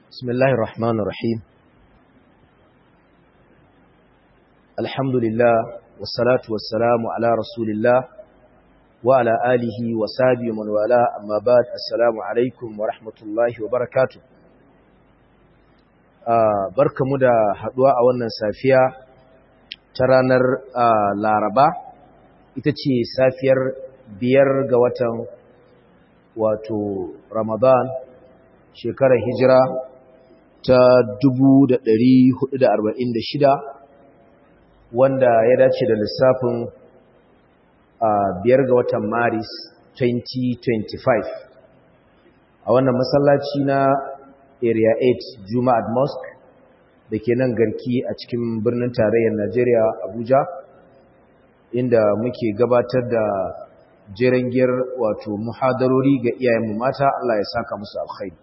بسم الله الرحمن الرحيم الحمد لله والصلاة والسلام على رسول الله وعلى آله وصحبه ومن والاه أما بعد السلام عليكم ورحمة الله وبركاته barkamu da haduwa a wannan safiya ta ranar Laraba ita ce safiyar biyar ga watan wato Ramadan shekarar hijira ta 1446 wanda ya dace da lissafin biyar ga watan Maris 2025 a wannan masallaci na area 8 Juma'at Mosque da ke nan garki a cikin birnin tarayyar Najeriya Abuja inda muke gabatar da jerengiyar wato muhadarori ga iyayenmu mata Allah ya saka musu alkhairi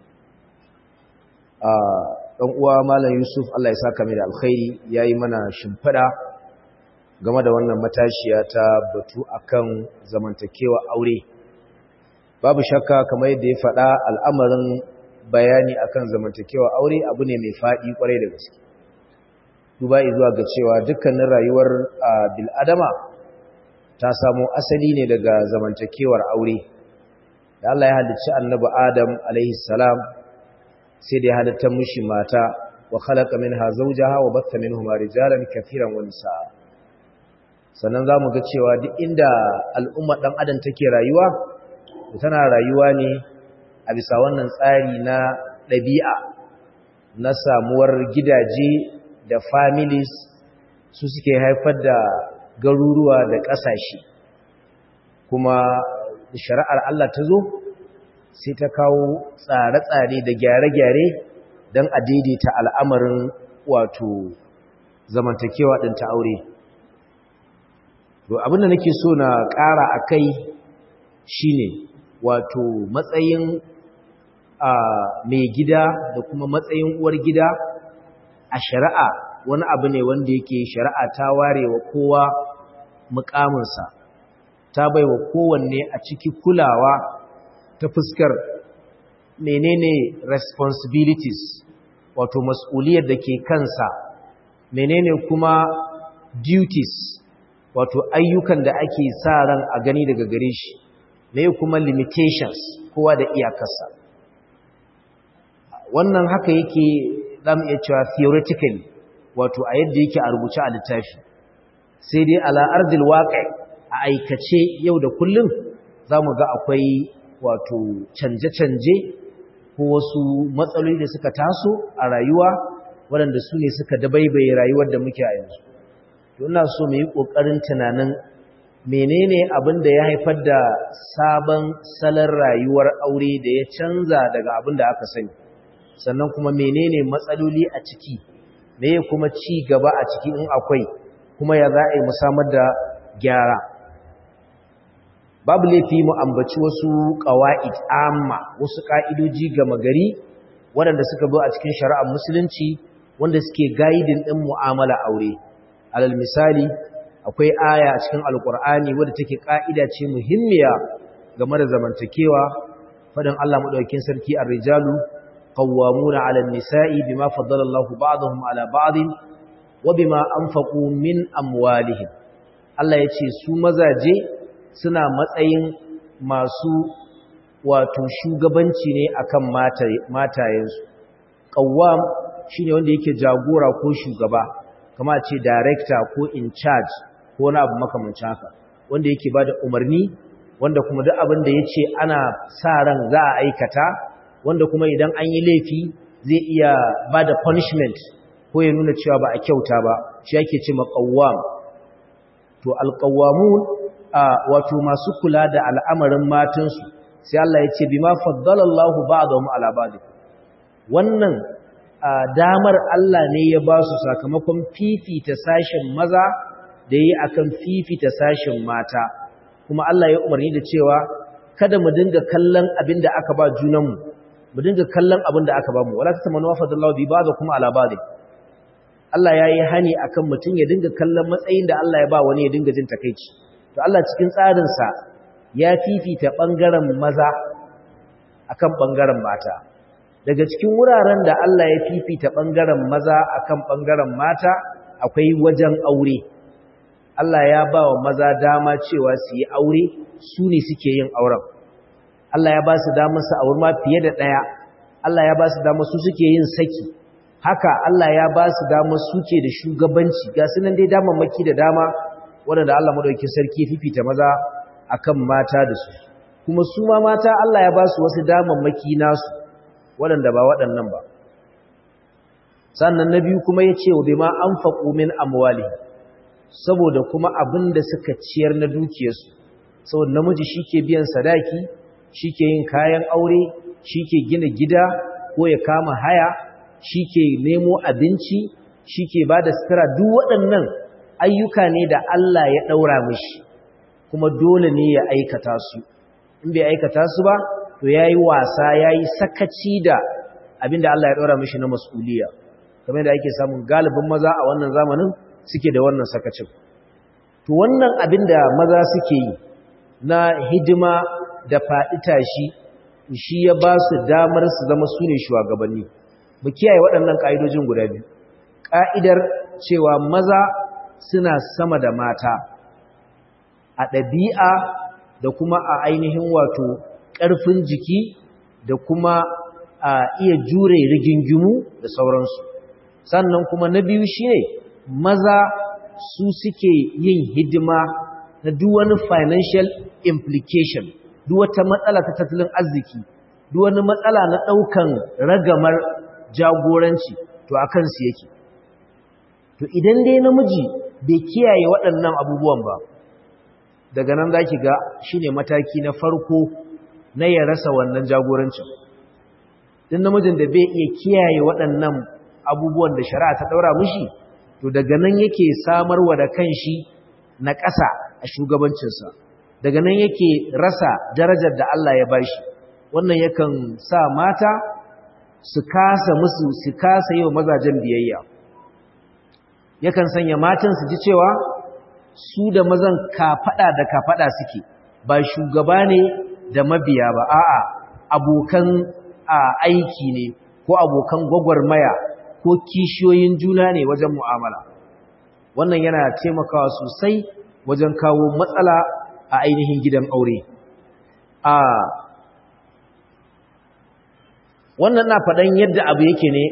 a dan uwa malam Yusuf Allah ya saka mai da alkhairi yayi mana shimfida game da wannan matashiya ta batu akan zamantakewa aure babu shakka kamar yadda ya faɗa al'amarin bayani akan zamantakewa aure abu ne mai faɗi kwarai da gaske duba zuwa ga cewa dukkanin rayuwar bil'adama ta samo asali ne daga zamantakewar aure da Allah ya halicci annabi Adam alaihi salam sai da ya halitta mushi mata wa khalaqa minha zawjaha wa batta minhuma rijalan kathiran wa nisaa sannan zamu ga cewa duk inda al'umma dan adam take rayuwa tana rayuwa ne a bisa wannan tsari na ɗabi'a na samuwar gidaje da families su suke haifar da garuruwa da ƙasashe kuma shari'ar Allah ta zo sai ta kawo tsare-tsare da gyare-gyare don a daidaita al'amarin wato zamantakewa ɗin ta aure. abinda nake so na ƙara a kai shi ne wato matsayin mai gida da kuma matsayin uwar gida a shari'a wani abu ne wanda yake shari'a ta ware wa kowa mukaminsa ta bai wa kowanne a ciki kulawa ta fuskar menene responsibilities wato mas'uliyar da ke kansa menene kuma duties wato ayyukan da ake sa ran a gani daga gare shi me kuma limitations kowa da iyakarsa wannan haka yake zamu iya cewa theoretically wato a yadda yake a rubuce a littafi sai dai ala ardil waqi a aikace yau da kullum zamu ga akwai wato canje-canje ko wasu matsaloli da suka taso a rayuwa waɗanda su ne suka dabaibaye rayuwar da muke a yanzu to ina so mu yi ƙoƙarin tunanin menene abin da ya haifar da sabon salon rayuwar aure da ya canza daga abin da aka sani sannan kuma menene matsaloli a ciki meye kuma ci gaba a ciki in akwai kuma ya za a yi musamman da gyara babu laifi mu ambaci wasu ƙawa'id amma wasu ƙa'idoji gama gari waɗanda suka zo a cikin shari'ar musulunci wanda suke gaidin ɗin mu'amala aure alal misali akwai aya a cikin alƙur'ani wadda take ƙa'ida ce muhimmiya game da zamantakewa faɗin Allah maɗaukin sarki a rijalu قوامون على النساء بما فضل الله بعضهم على بعض وبما أنفقوا من أموالهم Allah ya ce su mazaje suna matsayin masu wato shugabanci ne akan matayensu ƙawwam shi ne wanda yake jagora ko shugaba kama ce director ko in charge ko wani abu makamancin haka wanda yake ba da umarni wanda kuma duk abin da ya ce ana sa ran za a aikata wanda kuma idan an yi laifi zai iya ba da punishment ko ya nuna cewa ba a kyauta ba shi yake ce maƙawwam to alƙawwamun wato masu kula da al'amarin matansu sai Allah ya ce bi ma faddalallahu ba'dahum ala ba'd wannan damar Allah ne ya ba su sakamakon fifita sashen maza da yi akan fifita sashen mata kuma Allah ya umarni da cewa kada mu dinga kallon abin da aka ba junanmu mu dinga kallon abin da aka bamu wala tatamanu fadallahu bi ba'da kuma ala ba'd Allah yayi hani akan mutun ya dinga kallon matsayin da Allah ya ba wani ya dinga jin takeici to Allah cikin tsarin sa ya fifita bangaren maza akan bangaren mata daga cikin wuraren da Allah ya fifita ɓangaren maza akan ɓangaren mata akwai wajen aure Allah ya ba wa maza dama cewa su yi aure su ne suke yin auren Allah ya ba su damar su aure ma fiye da ɗaya Allah ya ba su damar su suke yin saki haka Allah ya ba su damar suke da shugabanci ga su nan dai damammaki da dama waɗanda Allah madauki sarki fifita maza akan mata da su kuma su ma mata Allah ya ba su wasu damammaki nasu waɗanda ba waɗannan ba sannan na biyu kuma ya ce wa bima an faƙo min amwali saboda kuma abin da suka ciyar na dukiyarsu saboda namiji shi ke biyan sadaki shi ke yin kayan aure shi ke gina gida ko ya kama haya shi ke nemo abinci shi ke ba da sutura duk waɗannan ayyuka ne da Allah ya ɗaura mishi kuma dole ne ya aikata su in bai aikata su ba to ya yi wasa ya yi sakaci da abinda Allah ya ɗora mishi na mas'uliya kamar da ake samun galibin maza a wannan zamanin suke da wannan sakacin to wannan abinda maza suke yi na hidima da faɗi tashi shi ya ba su damar su zama su ne shugabanni mu kiyaye waɗannan ƙa'idojin guda biyu ƙa'idar cewa maza suna sama da mata a ɗabi'a da kuma a ainihin wato ƙarfin jiki da kuma a iya jure rigingimu da sauransu sannan kuma na biyu shine maza su suke yin hidima na duk wani financial implication duk wata matsala ta tattalin arziki duk wani matsala na ɗaukan ragamar jagoranci to a kansu yake to idan dai namiji bai kiyaye waɗannan abubuwan ba daga nan za ki ga shi ne mataki na farko na ya rasa wannan jagorancin din namijin da bai iya kiyaye waɗannan abubuwan da shari'a ta ɗaura mushi to daga nan yake samarwa da kanshi na ƙasa a shugabancinsa daga nan yake rasa darajar da Allah ya bashi wannan yakan sa mata su kasa musu su kasa yi wa mazajen biyayya yakan sanya matan su ji cewa su da mazan kafaɗa da kafaɗa suke ba shugaba ne da mabiya ba a'a abokan aiki ne ko abokan gwagwarmaya ko kishiyoyin juna ne wajen mu'amala wannan yana taimakawa sosai wajen kawo matsala a ainihin gidan aure a wannan na faɗan yadda abu yake ne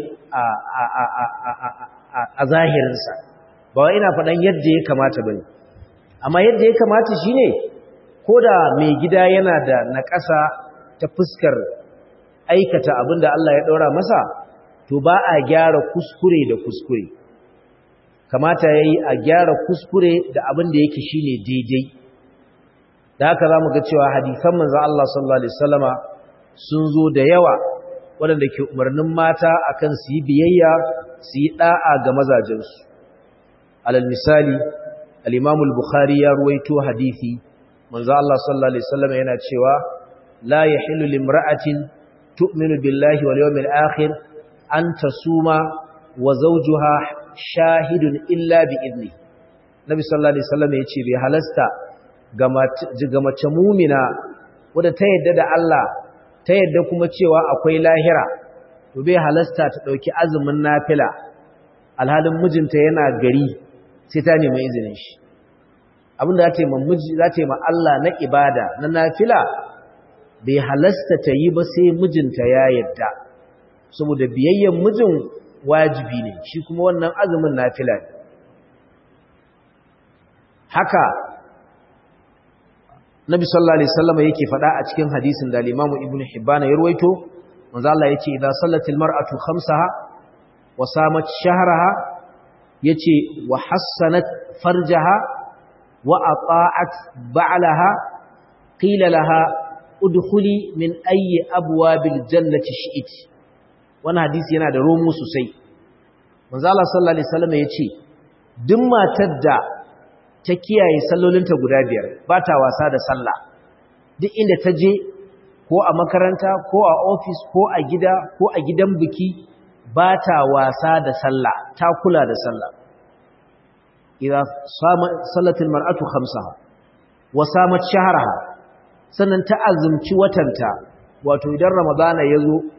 a zahirinsa ba wa ina faɗan yadda ya kamata ba ne amma yadda ya kamata shi ne ko da mai gida yana da naƙasa ta fuskar aikata abin da Allah ya ɗaura masa to ba a gyara kuskure da kuskure kamata ya yi a gyara kuskure da abin da yake shi ne daidai da haka za mu ga cewa hadisan manzan Allah sallallahu Alaihi wasallama sun zo da yawa waɗanda ke umarnin mata akan su yi biyayya su yi ɗa'a ga mazajensu alal misali al-imam al-bukhari ya ruwaito hadisi manzo Allah sallallahu alaihi wasallam yana cewa la yahillu limra'atin tu'minu billahi wal yawmil akhir an tasuma wa zawjuha shahidun illa bi idni nabi sallallahu alaihi wasallam yace bai halasta ga mace mumina wadda ta yadda da Allah ta yadda kuma cewa akwai lahira to bai halasta ta dauki azumin nafila alhalin mijinta yana gari sai ta nemi izinin shi abinda za ta yi miji za ta yi ma Allah na ibada na nafila bai halasta ta yi ba sai mijinta ya yadda saboda biyayyen mijin wajibi ne shi kuma wannan azumin nafila ne haka Nabi sallallahu alaihi wasallam yake faɗa a cikin hadisin da Imam Ibn Hibban ya ruwaito manzo Allah yace idza sallatil mar'atu khamsaha wa samat shahraha yace wa hassanat farjaha wa ata'at ba'laha qila laha udkhuli min ayyi abwabil jannati shi'ti wannan hadisi yana da romo sosai manzo Allah sallallahu alaihi wasallam yace duk matar da ta kiyaye sallolinta guda biyar ba ta wasa da sallah duk inda ta je ko a makaranta ko a ofis ko a gida ko a gidan biki ba ta wasa da sallah ta kula da sallah idan sallatul mar'atu khamsaha wa samat shahraha sannan ta azumci watanta wato idan ramadana yazo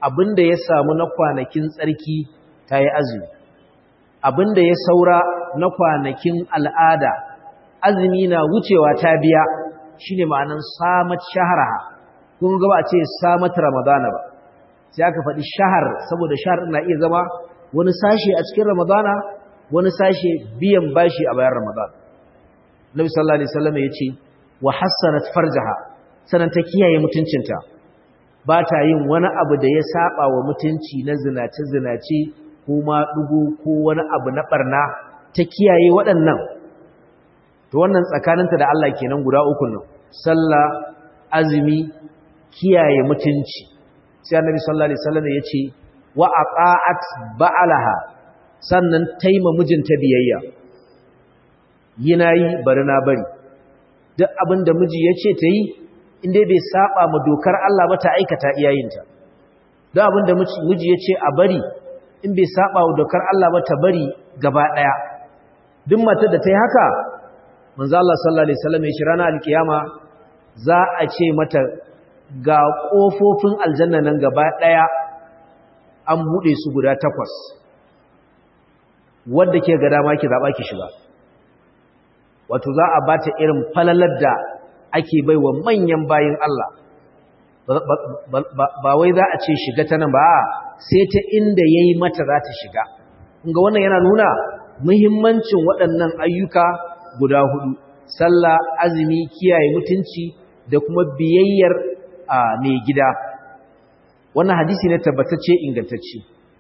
abinda ya samu na kwanakin tsarki ta yi azumi abinda ya saura na kwanakin al'ada azumi na wucewa ta biya shine ma'anan samat shaharaha kun ga ba a ce samat ramadana ba sai aka faɗi shahar saboda shahar na iya zama wani sashe a cikin ramadana wani sashe biyan bashi a bayan ramadana nabi sallallahu alaihi wasallam ya ce wa hassanat farjaha sanan ta kiyaye mutuncinta ba ta yin wani abu da ya saba wa mutunci na zinace zinace ko ma dugu ko wani abu na barna ta kiyaye waɗannan to wannan tsakaninta da Allah kenan guda uku nan sallah azumi kiyaye mutunci sai annabi sallallahu alaihi wasallam ya ce wa aqa'at ba'alaha sannan taima mijinta biyayya yina yi bari na bari duk abin da miji ya ce ta yi inda bai saba ma dokar Allah ba ta aikata iyayinta duk abin da miji ya ce a bari in bai saba wa dokar Allah ba ta bari gaba ɗaya duk matar da ta yi haka manzo Allah sallallahu alaihi wasallam ya shi ranar alkiyama za a ce mata ga kofofin aljanna nan gaba ɗaya an buɗe su guda takwas wadda ke ga dama ki zaɓa ki shiga wato za a bata irin falalar da ake bai wa manyan bayin Allah ba wai za a ce shiga ta nan ba sai ta inda ya yi mata za ta shiga ga wannan yana nuna muhimmancin waɗannan ayyuka guda hudu sallah azumi kiyaye mutunci da kuma biyayyar a mai gida wannan hadisi ne tabbatacce ingantacce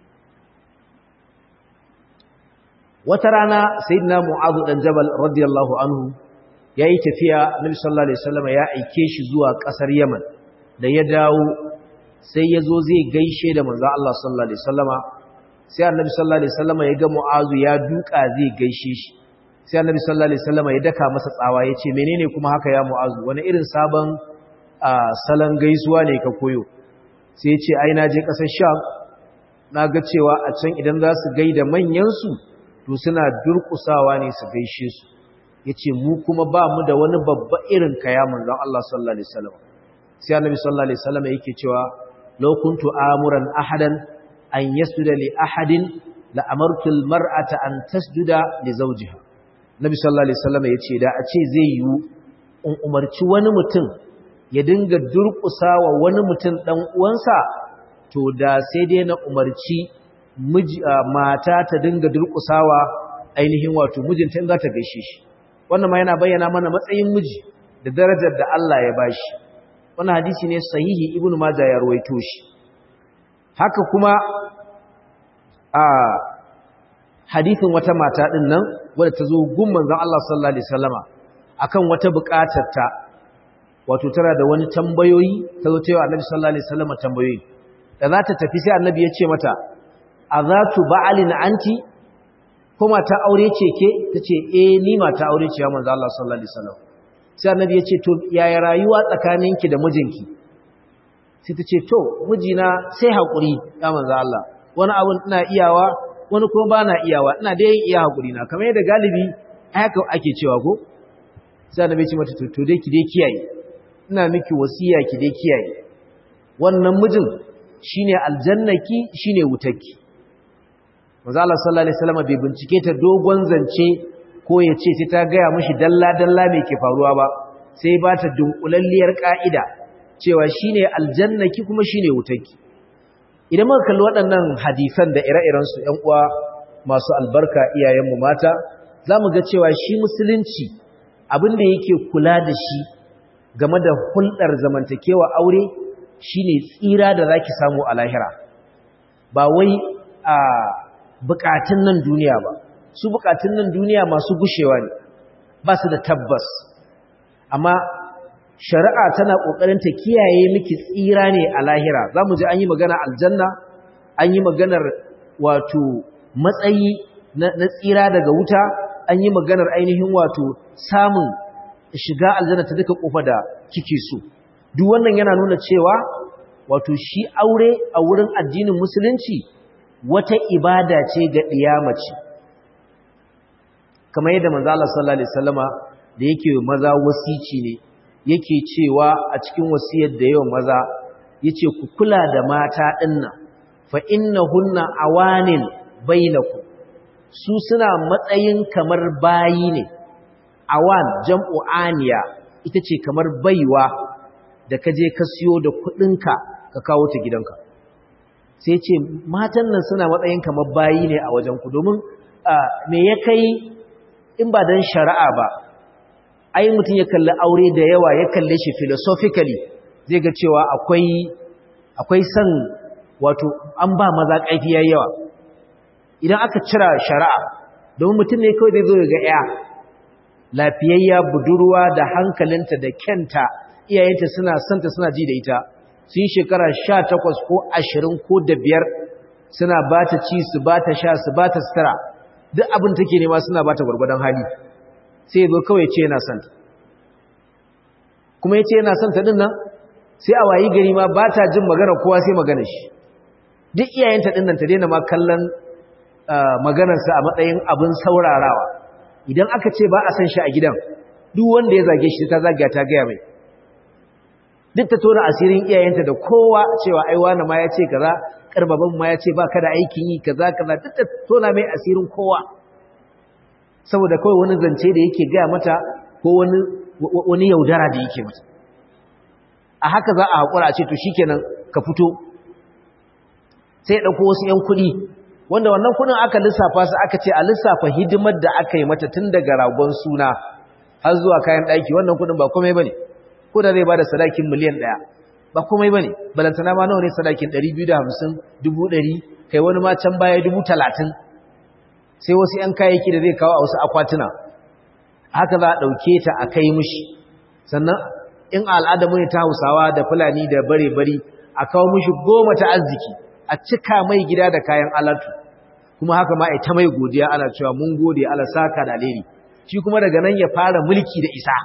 wata rana sayyidina mu'adh dan jabal radiyallahu anhu yayi tafiya nabi sallallahu alaihi wasallam ya aike shi zuwa kasar yaman da ya dawo sai yazo zai gaishe da manzo Allah sallallahu alaihi wasallama sai annabi sallallahu alaihi wasallama ya ga mu'adh ya duka zai gaishe shi sai annabi sallallahu alaihi wasallama ya daka masa tsawa yace menene kuma haka ya mu'adh wani irin sabon salon gaisuwa ne ka koyo sai ya ce ai na je kasar sham na ga cewa a can idan za su gaida manyan su to suna durkusawa ne su gaishe su yace mu kuma ba mu da wani babba irin kaya manzon Allah sallallahu alaihi wasallam sai annabi sallallahu alaihi wasallam yake cewa law kuntu amuran ahadan an yasjuda li ahadin la amartu al mar'ata an tasjuda li zawjiha nabi sallallahu alaihi wasallam yace da a ce zai yi in umarci wani mutum ya dinga durkusawa wani mutum dan uwansa to da sai dai na umarci mata ta dinga durƙusawa ainihin wato mijinta in za ta gaishe shi wannan ma yana bayyana mana matsayin miji da darajar da Allah ya bashi wannan hadisi ne sahihi ibn majah ya ruwaito shi haka kuma a hadisin wata mata din nan wadda ta zo gun manzon Allah sallallahu alaihi wasallama akan wata buƙatar ta wato tana da wani tambayoyi ta zo ta yi wa annabi sallallahu alaihi wasallama tambayoyi da za ta tafi sai annabi ya ce mata a za tu ba'alin anti ko mata aure ce ke ta ce eh ni mata aure ce ya manzo Allah sallallahu alaihi wasallam sai annabi ya ce to yaya rayuwa tsakaninki da mijinki sai ta ce to mijina sai hakuri ya manzo Allah wani abu ina iyawa wani kuma bana iyawa ina dai iya hakuri na kamar yadda galibi haka ake cewa ko sai annabi ya ce mata to dai ki dai kiyaye ina miki wasiya ki dai kiyaye wannan mijin shine aljannaki shine wutarki manzo Allah sallallahu alaihi wasallam bai bincike ta dogon zance ko ya ce sai ta gaya mishi dalla dalla me ke faruwa ba sai ba ta dunkulalliyar ka'ida cewa shine aljannaki kuma shine wutarki idan muka kalli waɗannan hadisan da ire-iren su ƴan uwa masu albarka iyayen mu mata zamu ga cewa shi musulunci abin da yake kula da shi game da hulɗar zamantakewa aure shine tsira da zaki samu a lahira ba wai a bukatun nan duniya ba su bukatun nan duniya masu gushewa ne ba su da tabbas amma shari'a tana kokarin ta kiyaye miki tsira ne a lahira zamu ji an yi magana aljanna an yi maganar wato matsayi na, tsira daga wuta an yi maganar ainihin wato samun shiga aljanna ta duka kofa da kike so duk wannan yana nuna cewa wato shi aure a wurin addinin musulunci wata ibada ce ga ɗiyamaci kamar yadda manzo Allah sallallahu alaihi wasallama da yake maza wasici ne yake cewa a cikin wasiyar da yawan maza yace ku kula da mata dinnan fa innahunna awanin bainakum su suna matsayin kamar bayi ne awan jam'u aniya ita ce kamar baiwa da ka je ka siyo da kudinka ka kawo ta gidanka sai ce matan nan suna matsayin kamar bayi ne a wajenku domin me ya kai in ba don shari'a ba ai mutum ya kalli aure da yawa ya kalle shi philosophically zai ga cewa akwai akwai san wato an ba maza ƙarfi yayi yawa idan aka cira shari'a domin mutum ne kawai zai zo ga ya lafiyayya budurwa da hankalinta da kyanta iyayenta suna santa suna ji da ita sun yi shekara sha takwas ko ashirin ko da biyar suna ba ta ci su ba ta sha su ba ta sutura duk abin take nema suna ba ta gwargwadon hali sai ya zo kawai ce yana santa kuma ya ce yana santa din nan sai a wayi gari ma ba ta jin magana kowa sai magana shi duk iyayenta din nan ta daina ma kallon maganarsa a matsayin abin saurarawa idan aka ce ba a san shi a gidan duk wanda ya zage shi ta zagaya ta gaya mai duk ta tona asirin iyayenta da kowa cewa ai wani ma ya ce kaza karbaban ma ya ce ba ka da aikin yi kaza kaza duk ta tona mai asirin kowa saboda kawai wani zance da yake gaya mata ko wani wani yaudara da yake mata a haka za a haƙura a ce to shikenan ka fito sai ya ɗauko wasu 'yan kuɗi wanda wannan kuɗin aka lissafa su aka ce a lissafa hidimar da aka yi mata tun daga ragon suna har zuwa kayan ɗaki wannan kuɗin ba komai ba ne ko da zai ba da sadakin miliyan ɗaya ba komai ba ne balantana ma nawa ne sadakin ɗari biyu da hamsin dubu ɗari kai wani ma can baya dubu talatin sai wasu ‘yan kayayyaki da zai kawo a wasu akwatuna haka za a ɗauke ta a kai mushi sannan in al'adamu ne ta hausawa da fulani da bare-bari a kawo mushi goma ta arziki a cika mai gida da kayan alatu kuma haka ma ita mai godiya ana cewa mun gode ala saka da alheri shi kuma daga nan ya fara mulki da isa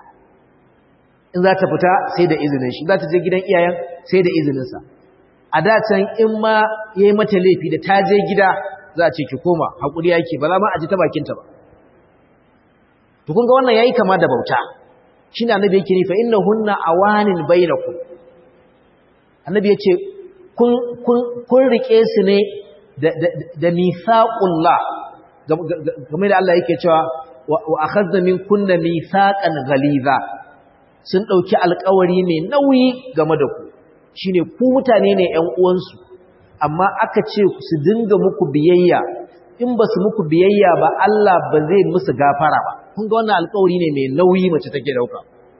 in za ta fita sai da izinin shi za ta je gidan iyayen sai da izininsa a dacen in ma ya yi mata laifi da ta je gida za a ce ki koma haƙuri yake ba za ma a ji ta bakinta ba to kun ga wannan yayi kama da bauta shi ne annabi yake nufa inna hunna awanin bainakum annabi ya ce kun rike su ne da mithaqullah game da Allah yake cewa wa akhadna min kunna mithaqan ghaliza sun dauki alƙawari mai nauyi game da ku shine ku mutane ne ƴan uwansu amma aka ce su dinga muku biyayya in ba su muku biyayya ba Allah ba zai musu gafara ba kun ga wannan alƙawari ne mai nauyi mace take dauka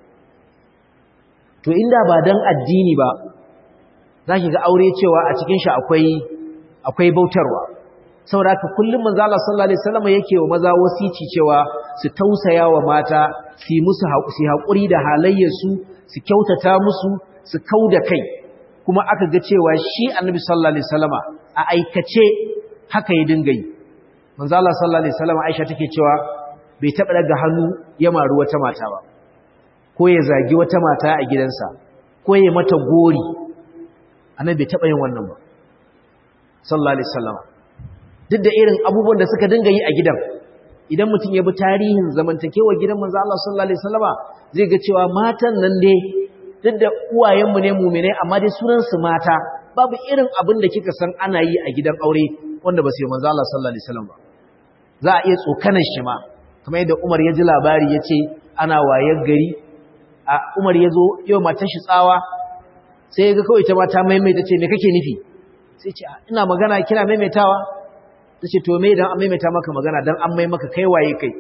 to inda ba dan addini ba zaki ga aure cewa a cikin shi akwai akwai bautarwa saboda haka kullum manzo Allah sallallahu alaihi wasallam yake wa maza wasici cewa su tausaya wa mata su musu su hakuri da halayyarsu su kyautata musu su kauda kai kuma aka ga cewa shi annabi sallallahu alaihi wasallama a aikace haka ya dinga yi manzo Allah sallallahu alaihi wasallama Aisha take cewa bai taba daga hannu ya maru wata mata ba ko ya zagi wata mata a gidansa ko ya mata gori annabi bai taba yin wannan ba sallallahu alaihi wasallama duk da irin abubuwan da suka dinga yi a gidan idan mutum ya bi tarihin zamantakewar gidan manzo Allah sallallahu alaihi wasallama zai ga cewa matan nan dai duk da uwayenmu ne mu'minai amma dai sunan su mata babu irin abin da kika san ana yi a gidan aure wanda ba su yi manzo Allah sallallahu alaihi wasallam ba za a iya tsokanar shi ma kamar yadda Umar ya ji labari ya ce ana wayar gari a Umar ya zo yau matar shi tsawa sai ya ga kawai ta mata maimaita ce me kake nufi sai ce ina magana kina maimaitawa ta ce to me idan an maimaita maka magana dan an mai maka kai waye kai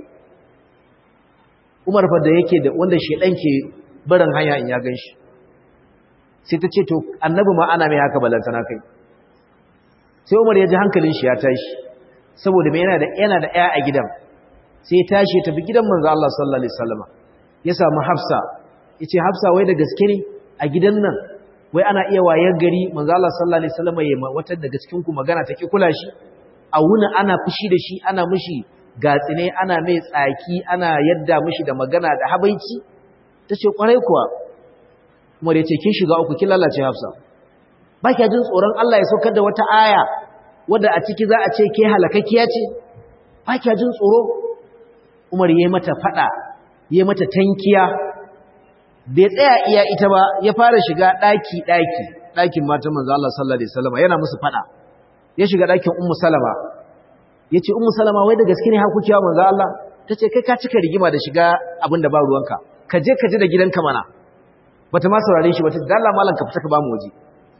Umar fa da yake da wanda shedan ke barin hanya in ya ganshi sai ta ce to annabi ma ana mai haka balantana kai sai Umar ya ji hankalin shi ya tashi saboda me yana da yana da ƴa a gidan sai ya tashi ya tafi gidan manzo Allah sallallahu alaihi wasallam ya samu Hafsa yace Hafsa wai da gaske ne a gidan nan wai ana iya wayar gari manzo Allah sallallahu alaihi wasallam ya wata daga cikin ku magana take kula shi a wuni ana fushi da shi ana mishi gatsine ana mai tsaki ana yadda mishi da magana da habaici tace kwarai kuwa Umar yace kin shiga uku kin lalace Hafsa ba kya jin tsoron Allah ya saukar da wata aya wadda a ciki za a ce ke halakakkiya ce ba kya jin tsoro Umar yayi mata fada yayi mata tankiya bai tsaya iya ita ba ya fara shiga daki daki ɗakin matan manzo Allah sallallahu alaihi wasallam yana musu fada ya shiga ɗakin ummu salama yace ummu salama wai da gaske ne har kuke wa manzo Allah tace kai ka cika rigima da shiga abin da ba ruwanka ka je ka ji da gidanka mana bata ma saurare shi bata da Allah mallan ka fita ka ba mu waje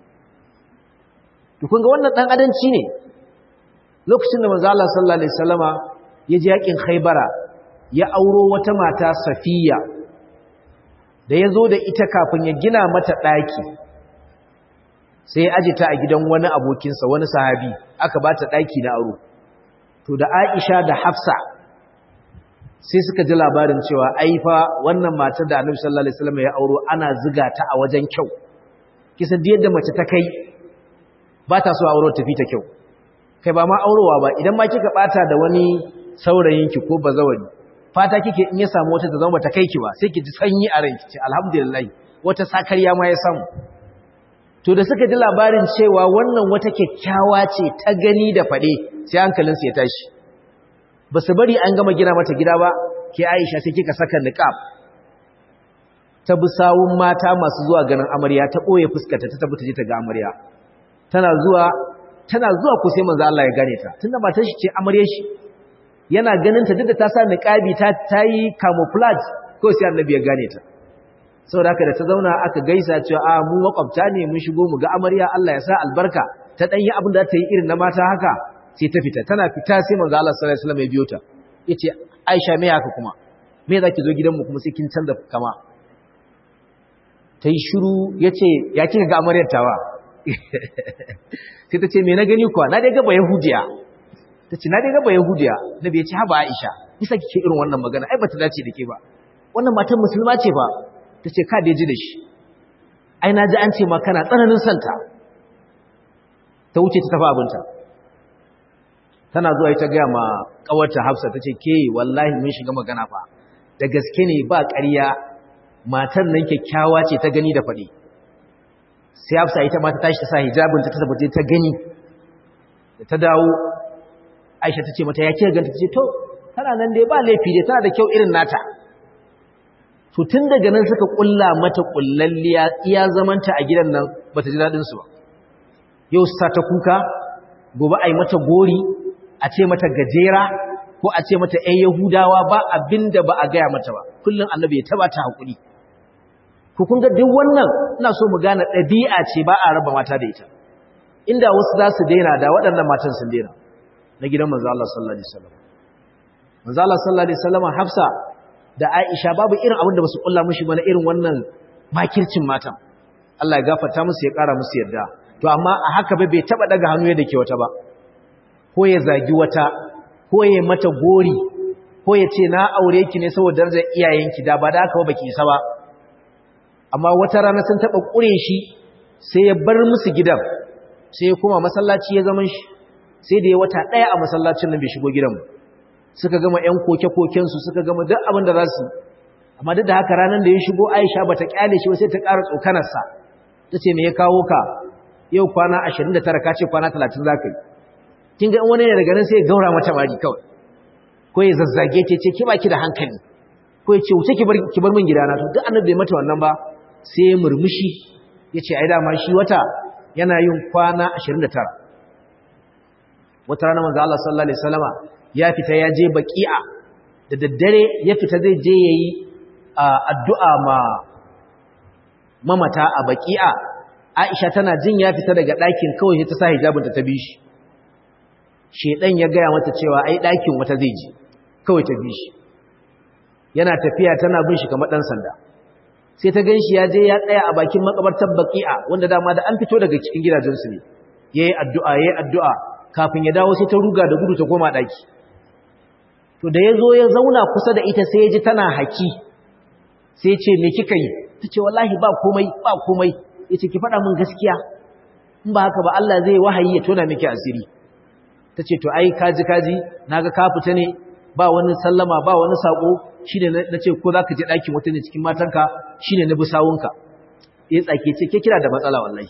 to kun ga wannan dan adanci ne lokacin da manzo Allah sallallahu alaihi wasallama ya je yakin Khaybara ya auro wata mata Safiya da ya zo da ita kafin ya gina mata ɗaki sai ya aji ta a gidan wani abokinsa wani sahabi aka ba ta ɗaki na aro to da aisha da hafsa sai suka ji labarin cewa aifa wannan matar da annabi sallallahu alaihi wasallam ya auro ana ziga ta a wajen kyau kisa da yadda mace ta kai ba ta so auro tafi ta kyau kai ba ma aurowa ba idan ma kika bata da wani saurayinki ko bazawari fata kike in ya samu wata ta zama bata kai ki ba sai ki ji sanyi a ranki ce alhamdulillah wata sakarya ma ya samu to da suka ji labarin cewa wannan wata kyakkyawa ce ta gani da fade sai hankalin su ya tashi ba su bari an gama gina mata gida ba ke Aisha sai kika saka niqab ta bi sawun mata masu zuwa ganin amarya ta boye fuskarta ta tabbata je ta ga amarya tana zuwa tana zuwa ku sai manzo Allah ya gane ta tunda matar shi ce amaryar shi yana ganin ta duk da ta sa niqabi ta tayi camouflage ko sai annabi ya gane ta saboda haka da ta zauna aka gaisa cewa a mu makwabta ne mun shigo mu ga amarya Allah ya sa albarka ta dan yi abin da ta yi irin na mata haka sai ta fita tana fita sai manzo Allah sallallahu alaihi wasallam ya biyo ta yace Aisha me haka kuma me zaki zo gidan mu kuma sai kin canza kama tayi shiru yace ya kika ga amaryar tawa sai ta ce me na gani kuwa na dai ga ba yahudiya ta ce na dai gaba yahudiya nabi ya ce haba aisha isa kike irin wannan magana ai bata dace da ke ba wannan matan musulma ce ba ta ce ka da ji da shi ai na ji an ce ma kana tsananin santa ta wuce ta tafi abinta tana zuwa ita gaya ma kawarta hafsa ta ce ke wallahi mun shiga magana fa da gaske ne ba ƙarya matar nan kyakkyawa ce ta gani da faɗi sai hafsa ita ma ta tashi ta sa hijabinta ta tabbata ta gani da ta dawo Aisha ta ce mata ya kira ganta ta ce to tana nan dai ba laifi dai tana da kyau irin nata to tun daga nan suka kulla mata kullalliya iya zamanta a gidan nan bata ji dadin su ba yau sa ta kuka gobe ai mata gori a ce mata gajera ko a ce mata ƴan yahudawa ba abinda ba a gaya mata ba kullun annabi ya taba ta hakuri ku kun ga duk wannan ina so mu gane ɗabi'a ce ba a raba mata da ita inda wasu za su daina da waɗannan matan sun daina na gidan manzo Allah sallallahu alaihi wasallam manzo Allah sallallahu alaihi wasallam Hafsa da Aisha babu irin abin da basu kulla mishi ba na irin wannan makircin matan Allah ya gafarta musu ya kara musu yarda to amma a haka ba bai taba daga hannu yadda ke wata ba ko ya zagi wata ko ya mata gori ko ya ce na aure ki ne saboda darajar iyayenki da ba da haka ba baki isa ba amma wata rana sun taba kure shi sai ya bar musu gidan sai ya koma masallaci ya zaman shi sai da ya wata ɗaya a masallacin nan bai shigo gidan suka gama ‘yan koke-kokensu suka gama duk abin da za su amma duk da haka ranar da ya shigo aisha ba ta ƙyale shi sai ta ƙara tsokanarsa ta ce me ya kawo ka yau kwana ashirin da tara ka ce kwana talatin za ka yi kin ga wani ne daga nan sai ya gaura mata mari kawai ko ya zazzage ta ce ki ba ki da hankali ko ya ce wuce ki bar min gidana to duk annabi bai mata wannan ba sai ya murmushi ya ce ai dama shi wata yana yin kwana ashirin da tara wata rana manzo Allah sallallahu alaihi wasallama ya fita ya je baqi'a da daddare ya fita zai je yayi addu'a ma mamata a baqi'a Aisha tana jin ya fita daga ɗakin kawai ta sa hijabinta ta bi shi shedan ya gaya mata cewa ai ɗakin wata zai ji kawai ta bi shi yana tafiya tana bin shi kamar dan sanda sai ta ganshi ya je ya tsaya a bakin makabartar baqi'a wanda dama da an fito daga cikin gidajensu ne yayi addu'a yayi addu'a kafin ya dawo sai ta ruga da gudu ta koma daki to da yazo ya zauna kusa da ita sai ya ji tana haki sai ya ce me kika yi tace wallahi ba komai ba komai yace ki faɗa min gaskiya in ba haka ba Allah zai wahayi ya tona miki asiri tace to ai kaji kaji naga ka fita ne ba wani sallama ba wani sako shine nace ko zaka je dakin wata ne cikin matanka shine na bi sawunka eh tsake ce ke kira da matsala wallahi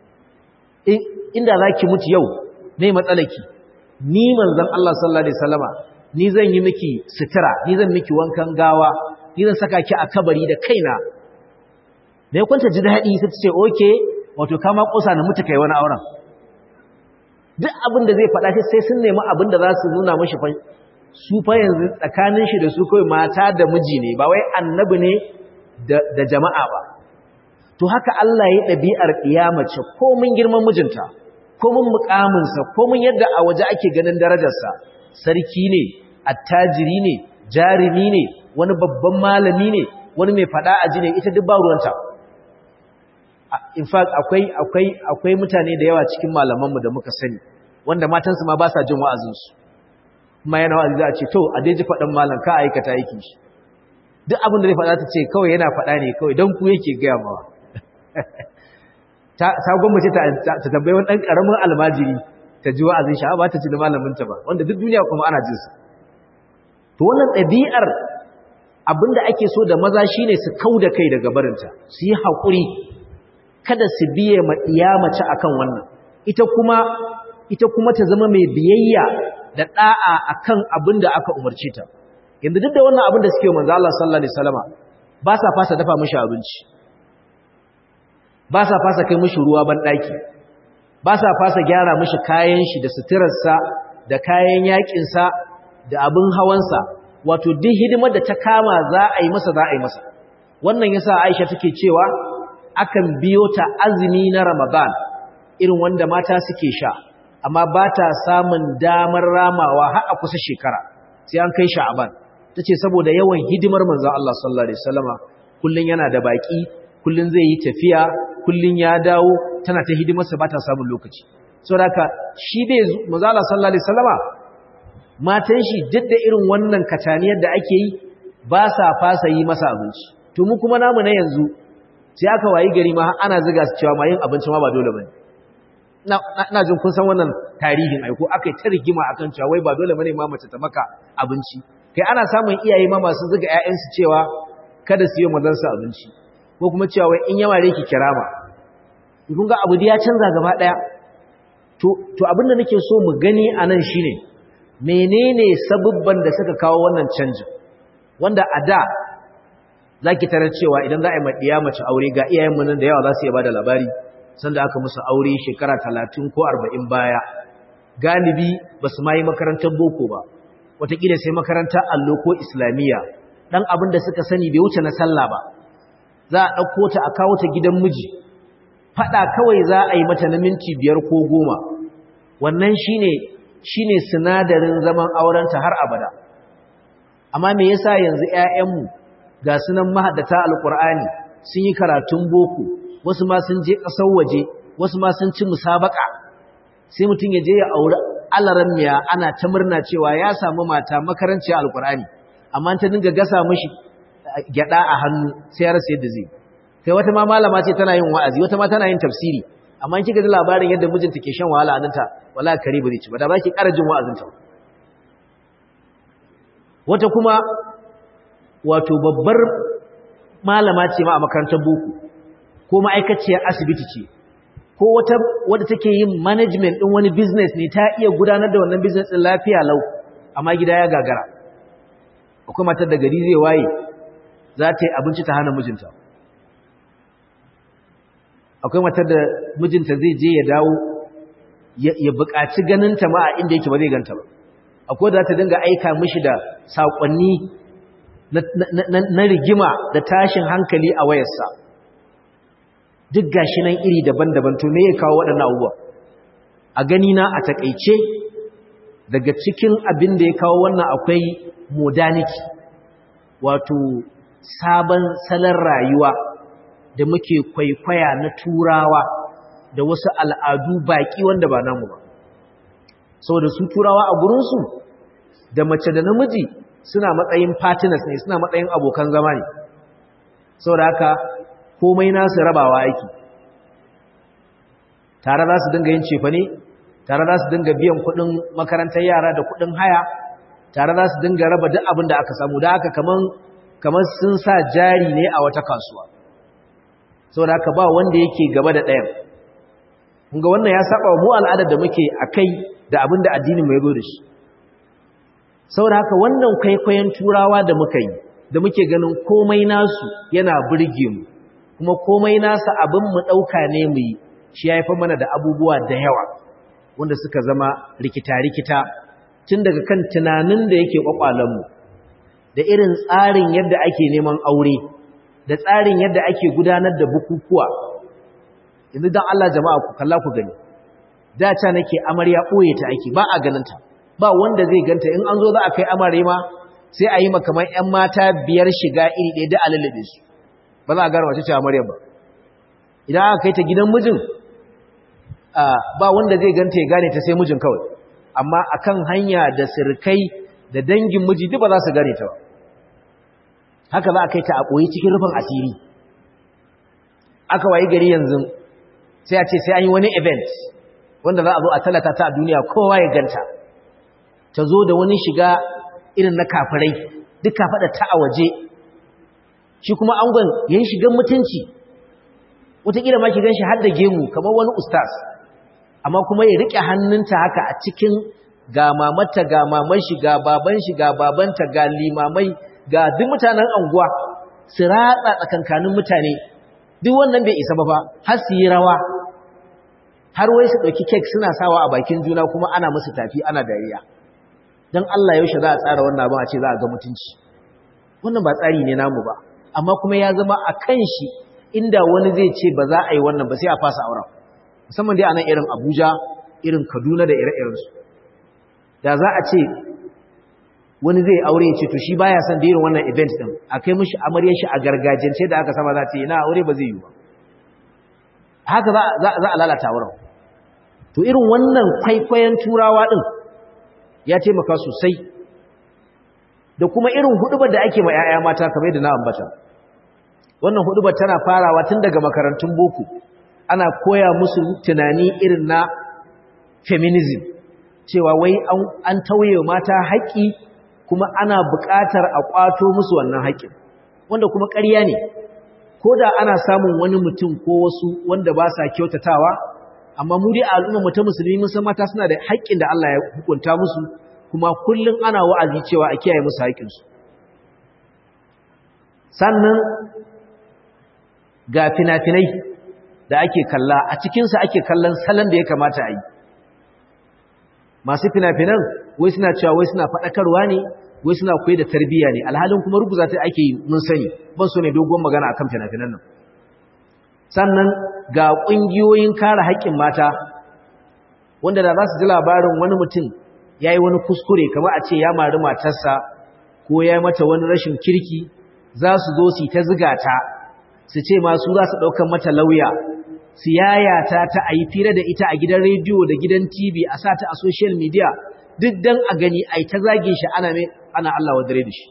inda zaki mutu yau ne matsalaki ni manzon Allah sallallahu alaihi wasallama ni zan yi miki sutura ni zan miki wankan gawa ni zan saka ki a kabari da kaina me kwanta ji dadi sai ta ce okay wato kama kosa na mutu kai wani auren duk abin da zai faɗa sai sun nemi abin da za su nuna mashi fa su fa yanzu tsakanin shi da su kawai mata da miji ne ba wai annabi ne da jama'a ba to haka Allah ya ɗabi'ar ƙiyamace komin girman mijinta komin mukaminsa komin yadda a waje ake ganin darajarsa sarki ne attajiri ne jarumi ne wani babban malami ne wani mai faɗa a ji ne ita duk ba ruwanta in fact akwai akwai akwai mutane da yawa cikin malamanmu da muka sani wanda matansu ma ba sa jin wa'azinsu kuma yana wa'azi za a ce to a dai ji faɗan malam ka aikata yake shi duk abin da zai faɗa ta ce kawai yana faɗa ne kawai don ku yake gaya mawa ta gwamnati ta tambayi wani ɗan ƙaramin almajiri ta ji wa'azin shi ba ta ci da malaminta ba wanda duk duniya kuma ana jinsa to wannan ɗabi'ar abin da ake so da maza shine su kau da kai daga barinta su yi haƙuri kada su biye ma mace akan wannan ita kuma ita kuma ta zama mai biyayya da da'a akan abin da aka umarce ta yanzu duk da wannan abin da suke manzo Allah sallallahu alaihi wasallama ba sa fasa dafa mishi abinci ba sa fasa kai mishi ruwa ban daki ba sa fasa gyara mishi kayan shi da suturarsa da kayan yakin sa da abin hawansa wato duk hidimar da ta kama za a yi masa za a yi masa wannan yasa Aisha take cewa akan biyo ta azumi na Ramadan irin wanda mata suke sha amma ba ta samun damar ramawa har a kusa shekara sai an kai sha'aban tace saboda yawan hidimar manzon Allah sallallahu alaihi wasallama kullun yana da baki kullun zai yi tafiya kullun ya dawo tana ta hidimar sa ba ta samun lokaci saboda shi dai manzon Allah sallallahu alaihi wasallama matan shi duk da irin wannan kataniyar da ake yi ba sa fasa yi masa abinci to mu kuma namu na yanzu sai aka wayi gari ma ana ziga su cewa ma yin abinci ma ba dole bane ina jin kun san wannan tarihin aiko akai ta rigima akan cewa wai ba dole bane ma mace ta maka abinci kai ana samun iyaye ma masu ziga ƴaƴansu cewa kada su yi mazan su abinci ko kuma cewa wai in yawa ki kirama kun ga abu da ya canza gaba daya to to abin da nake so mu gani anan shine menene sabubban da suka kawo wannan canjin wanda a da zaki tarar cewa idan za a yi maɗiya mace aure ga iyayenmu nan da yawa za su iya bada labari sanda aka musu aure shekara talatin ko arba'in baya galibi ba su ma yi makarantar boko ba wataƙila sai makarantar allo ko islamiyya ɗan abin da suka sani bai wuce na sallah ba za a ɗauko ta a kawo ta gidan miji faɗa kawai za a yi mata na minti biyar ko goma wannan shine shine sinadarin zaman aurenta har abada amma me yasa yanzu 'ya'yanmu ga sunan mahaddata alkur'ani sun yi karatun boko wasu ma sun je ƙasar waje wasu ma sun ci musabaka sai mutum ya je ya auri alaran miya ana ta murna cewa ya samu mata makaranci alkur'ani amma ta dinga gasa mishi gyada a hannu sai ya rasa yadda zai kai wata ma malama ce tana yin wa'azi wata ma tana yin tafsiri amma in kika ji labarin yadda mijinta ke shan wahala a nanta wala kare ba zai ci ba da ba ki ƙara jin wa'azinta wata kuma wato babbar malama ce ma a makarantar boko ko ma'aikaciyar asibiti ce ko wata wadda take yin management din wani business ne ta iya gudanar da wannan business din lafiya lau amma gida ya gagara akwai matar da gari zai waye za ta yi abinci ta hana mijinta akwai matar da mijinta zai je ya dawo ya buƙaci ganinta ma a inda yake ba zai ganta ba akwai da za ta dinga aika mishi da saƙonni na rigima da tashin hankali a wayarsa duk gashi nan iri daban-daban to me ya kawo waɗannan abubuwa a gani na a takaice daga cikin abin da ya kawo wannan akwai modernity wato sabon salon rayuwa da muke kwaikwaya na turawa da wasu al'adu baƙi wanda ba namu ba saboda su turawa a gurinsu da mace da namiji suna matsayin partners ne suna matsayin abokan zama ne saboda haka komai nasu rabawa aiki tare za su dinga yin cefa ne tare za su dinga biyan kudin makarantar yara da kudin haya tare za su dinga raba duk abin da aka samu da haka kaman kamar sun sa jari ne a wata kasuwa saboda haka ba wanda yake gaba da ɗayan kunga wannan ya saba mu al'adar da muke akai da abin da addinin mu ya zo da shi saboda haka wannan kwaikwayon turawa da muka yi da muke ganin komai nasu yana burge mu kuma komai nasa abin mu ɗauka ne mu yi shi ya haifar mana da abubuwa da yawa wanda suka zama rikita-rikita tun daga kan tunanin da yake kwakwalenmu da irin tsarin yadda ake neman aure da tsarin yadda ake gudanar da bukukuwa yanzu don Allah jama'a ku kalla ku gani da ta nake amarya ɓoye ta ake ba a ganinta ba wanda zai ganta in an zo za a kai amare ma sai a yi makamar 'yan mata biyar shiga iri ɗaya da alalabe su ba za a gara wace ce amarya ba idan aka kai ta gidan mijin ba wanda zai ganta ya gane ta sai mijin kawai amma akan hanya da sirkai da dangin miji duk ba za su gane ta ba haka za a kai ta a ɓoye cikin rufin asiri aka wayi gari yanzu sai a ce sai an yi wani event wanda za a zo a talata ta a duniya kowa ya ganta ta zo da wani shiga irin na kafirai duk faɗa ta a waje shi kuma angon ya yi shigan mutunci wataƙila ma shigan shi har da gemu kamar wani ustaz amma kuma ya riƙe hannunta haka a cikin ga mamata ga maman shi ga baban shi ga babanta ga limamai ga duk mutanen anguwa su ratsa tsakankanin mutane duk wannan bai isa ba fa har su yi rawa har wai su ɗauki kek suna sawa a bakin juna kuma ana musu tafi ana dariya don Allah yaushe za a tsara wannan abin a ce za a ga mutunci wannan ba tsari ne namu ba amma kuma ya zama a kan shi inda wani zai ce ba za a yi wannan ba sai a fasa auren musamman dai a nan irin abuja irin kaduna da ire-irensu da za a ce wani zai aure ya ce to shi baya son da irin wannan event din a kai mishi amaryar shi a gargajiyance da aka sama za ce ina aure ba zai yi ba haka za a lalata wurin to irin wannan kwaikwayon turawa din ya taimaka sosai da kuma irin hudubar da ake ma 'ya'ya mata kamar da na ambata wannan hudubar tana farawa tun daga makarantun boko ana koya musu tunani irin na feminism cewa wai an tauye mata haƙƙi kuma ana buƙatar a ƙwato musu wannan haƙƙin wanda kuma ƙarya ne ko da ana samun wani mutum ko wasu wanda ba sa kyautatawa amma mu dai al'umma mu ta musulmi mun san mata suna da haƙƙin da Allah ya hukunta musu kuma kullum ana wa'azi cewa a kiyaye musu haƙƙinsu sannan ga fina-finai da ake kalla a cikinsa ake kallon salon da ya kamata a yi masu fina-finan wai suna cewa wai suna faɗakarwa ne wai suna koyi da tarbiyya ne alhalin kuma rubuza ta ake yi mun sani ban so ne dogon magana akan fina-finan nan sannan ga ƙungiyoyin kare haƙƙin mata wanda da za su ji labarin wani mutum ya yi wani kuskure kamar a ce ya mari matarsa ko ya yi mata wani rashin kirki za su zo su yi ta ziga ta su ce masu za su ɗaukan mata lauya su yayata ta a yi fira da ita a gidan rediyo da gidan tv a sa ta a social media duk don a gani a yi ta zage shi ana mai ana Allah wa dare da shi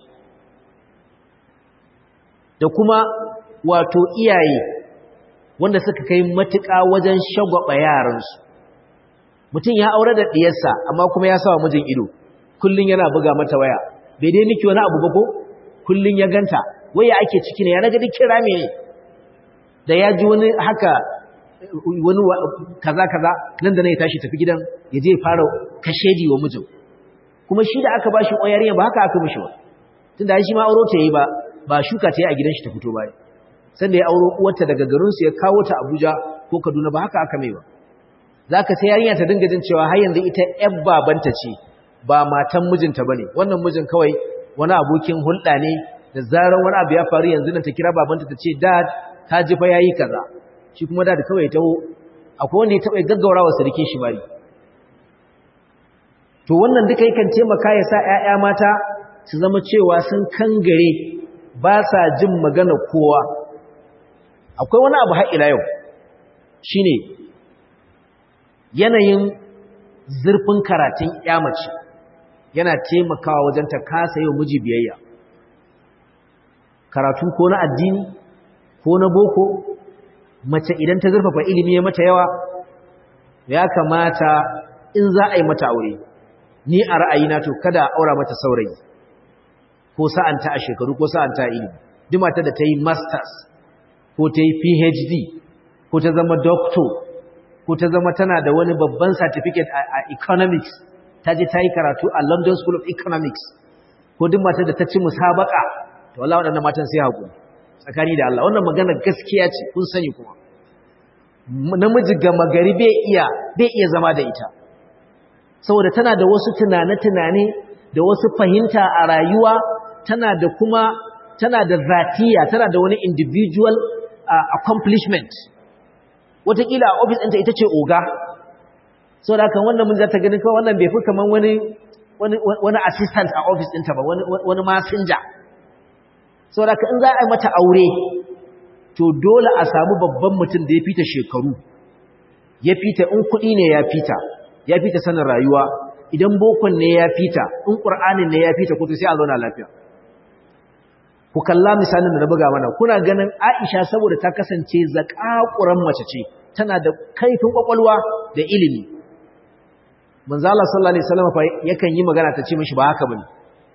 da kuma wato iyaye wanda suka kai matuƙa wajen shagwaba yaransu mutum ya aure da ɗiyarsa amma kuma ya sawa mijin ido kullum yana buga mata waya bai dai miki wani abu ba ko kullum ya ganta waya ake ciki ne ya naga duk kira me da ya ji wani haka wani kaza kaza nan da na ya tashi tafi gidan ya je fara kashedi wa mijin kuma shi da aka bashi oyariya ba haka aka mishi ba tunda shi ma auro ta yi ba ba shuka ta yi a gidan shi ta fito ba sanda ya auro uwarta daga garin su ya kawo ta Abuja ko Kaduna ba haka aka mai ba zaka sai yarinya ta dinga jin cewa har yanzu ita ƴar babanta ce ba matan mijinta bane wannan mijin kawai wani abokin hulɗa ne da zarar wani abu ya faru yanzu nan ta kira babanta ta ce dad ta ji fa yayi kaza shi kuma dad kawai ya taho akwai wanda ya taɓa gaggaura wa sarkin shi bari to wannan duka yakan taimaka ya sa ƴaƴa mata su zama cewa sun kangare ba sa jin magana kowa akwai wani abu har ila yau shine yanayin zurfin karatun mace yana taimakawa wajen ta kasa yau miji biyayya karatu ko na addini ko na boko mace idan ta zurfafa ilimi ya mata yawa ya kamata in za a yi mata aure ni a ra'ayina to kada a aura mata saurayi ko sa'anta a shekaru ko sa'anta a ilimi duk mata da ta yi masters ko ta yi phd ko ta zama doctor ko ta zama tana da wani babban certificate a economics ta je ta yi karatu a london school of economics ko duk mata da ta ci musabaka to wallahi waɗannan matan sai haƙuri tsakani da Allah wannan magana gaskiya ce kun sani kuma namiji gama gari bai iya bai iya zama da ita saboda tana da wasu tunane-tunane da wasu fahimta a rayuwa tana da kuma tana da zatiya tana da wani individual uh, accomplishment wataƙila a ofis ɗinta ita ce oga saboda haka wannan mun za ta ganin kawai wannan bai fi kamar wani wani assistant a ofis ɗinta ba wani masinja saboda haka in za a yi mata aure to dole a samu babban mutum da ya fita shekaru ya fita in kuɗi ne ya fita ya fita sanin rayuwa idan bokon ne ya fita in ƙur'anin ne ya fita ko to sai a zauna lafiya ku kalla misalin da na buga mana kuna ganin Aisha saboda ta kasance zakakuran mace ce tana da kaifin kwakwalwa da ilimi manzo Allah sallallahu alaihi wasallam fa yakan yi magana ta ce mishi ba haka bane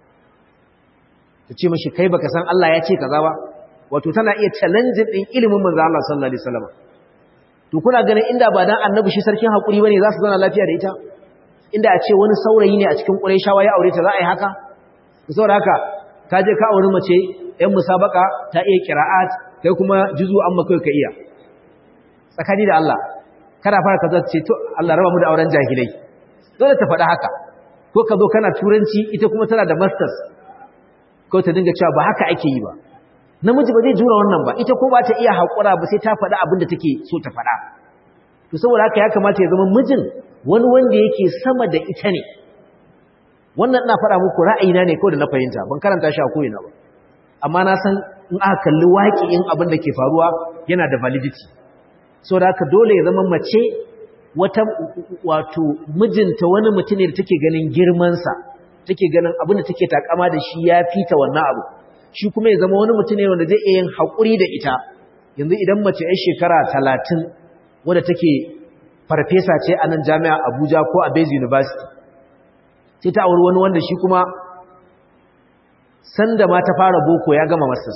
ta ce mishi kai baka san Allah ya ce kaza ba wato tana iya challenge din ilimin manzo Allah sallallahu alaihi wasallam to kuna ganin inda ba dan annabi shi sarkin hakuri bane za su zauna lafiya da ita inda a ce wani saurayi ne a cikin Qurayshawa ya aure ta za a yi haka saboda haka ka je ka auri mace ‘yan musabaka ta iya kira'at kai kuma juzu an makai ka iya tsakani da Allah kada fara ka zata ce to Allah raba mu da auren jahilai dole ta faɗa haka ko ka zo kana turanci ita kuma tana da masters ko ta dinga cewa ba haka ake yi ba namiji ba zai jura wannan ba ita ko ba ta iya haƙura ba sai ta faɗa abin da take so ta faɗa to saboda haka ya kamata ya zama mijin wani wanda yake sama da ita ne wannan ina faɗa muku ra'ayina ne kawai da na fahimta ban karanta shi a koyina ba amma na san in aka kalli waƙi'in abin da ke faruwa yana da validity so da haka dole ya zama mace wata wato mijinta wani mutum ne da take ganin girmansa take ganin abin da take takama da shi ya fita wannan abu shi kuma ya zama wani mutum ne wanda zai iya yin haƙuri da ita yanzu idan mace ya shekara talatin wadda take farfesa ce a nan jami'a abuja ko a Bayes university sai ta auri wani wanda shi kuma sanda ma ta fara boko ya gama masters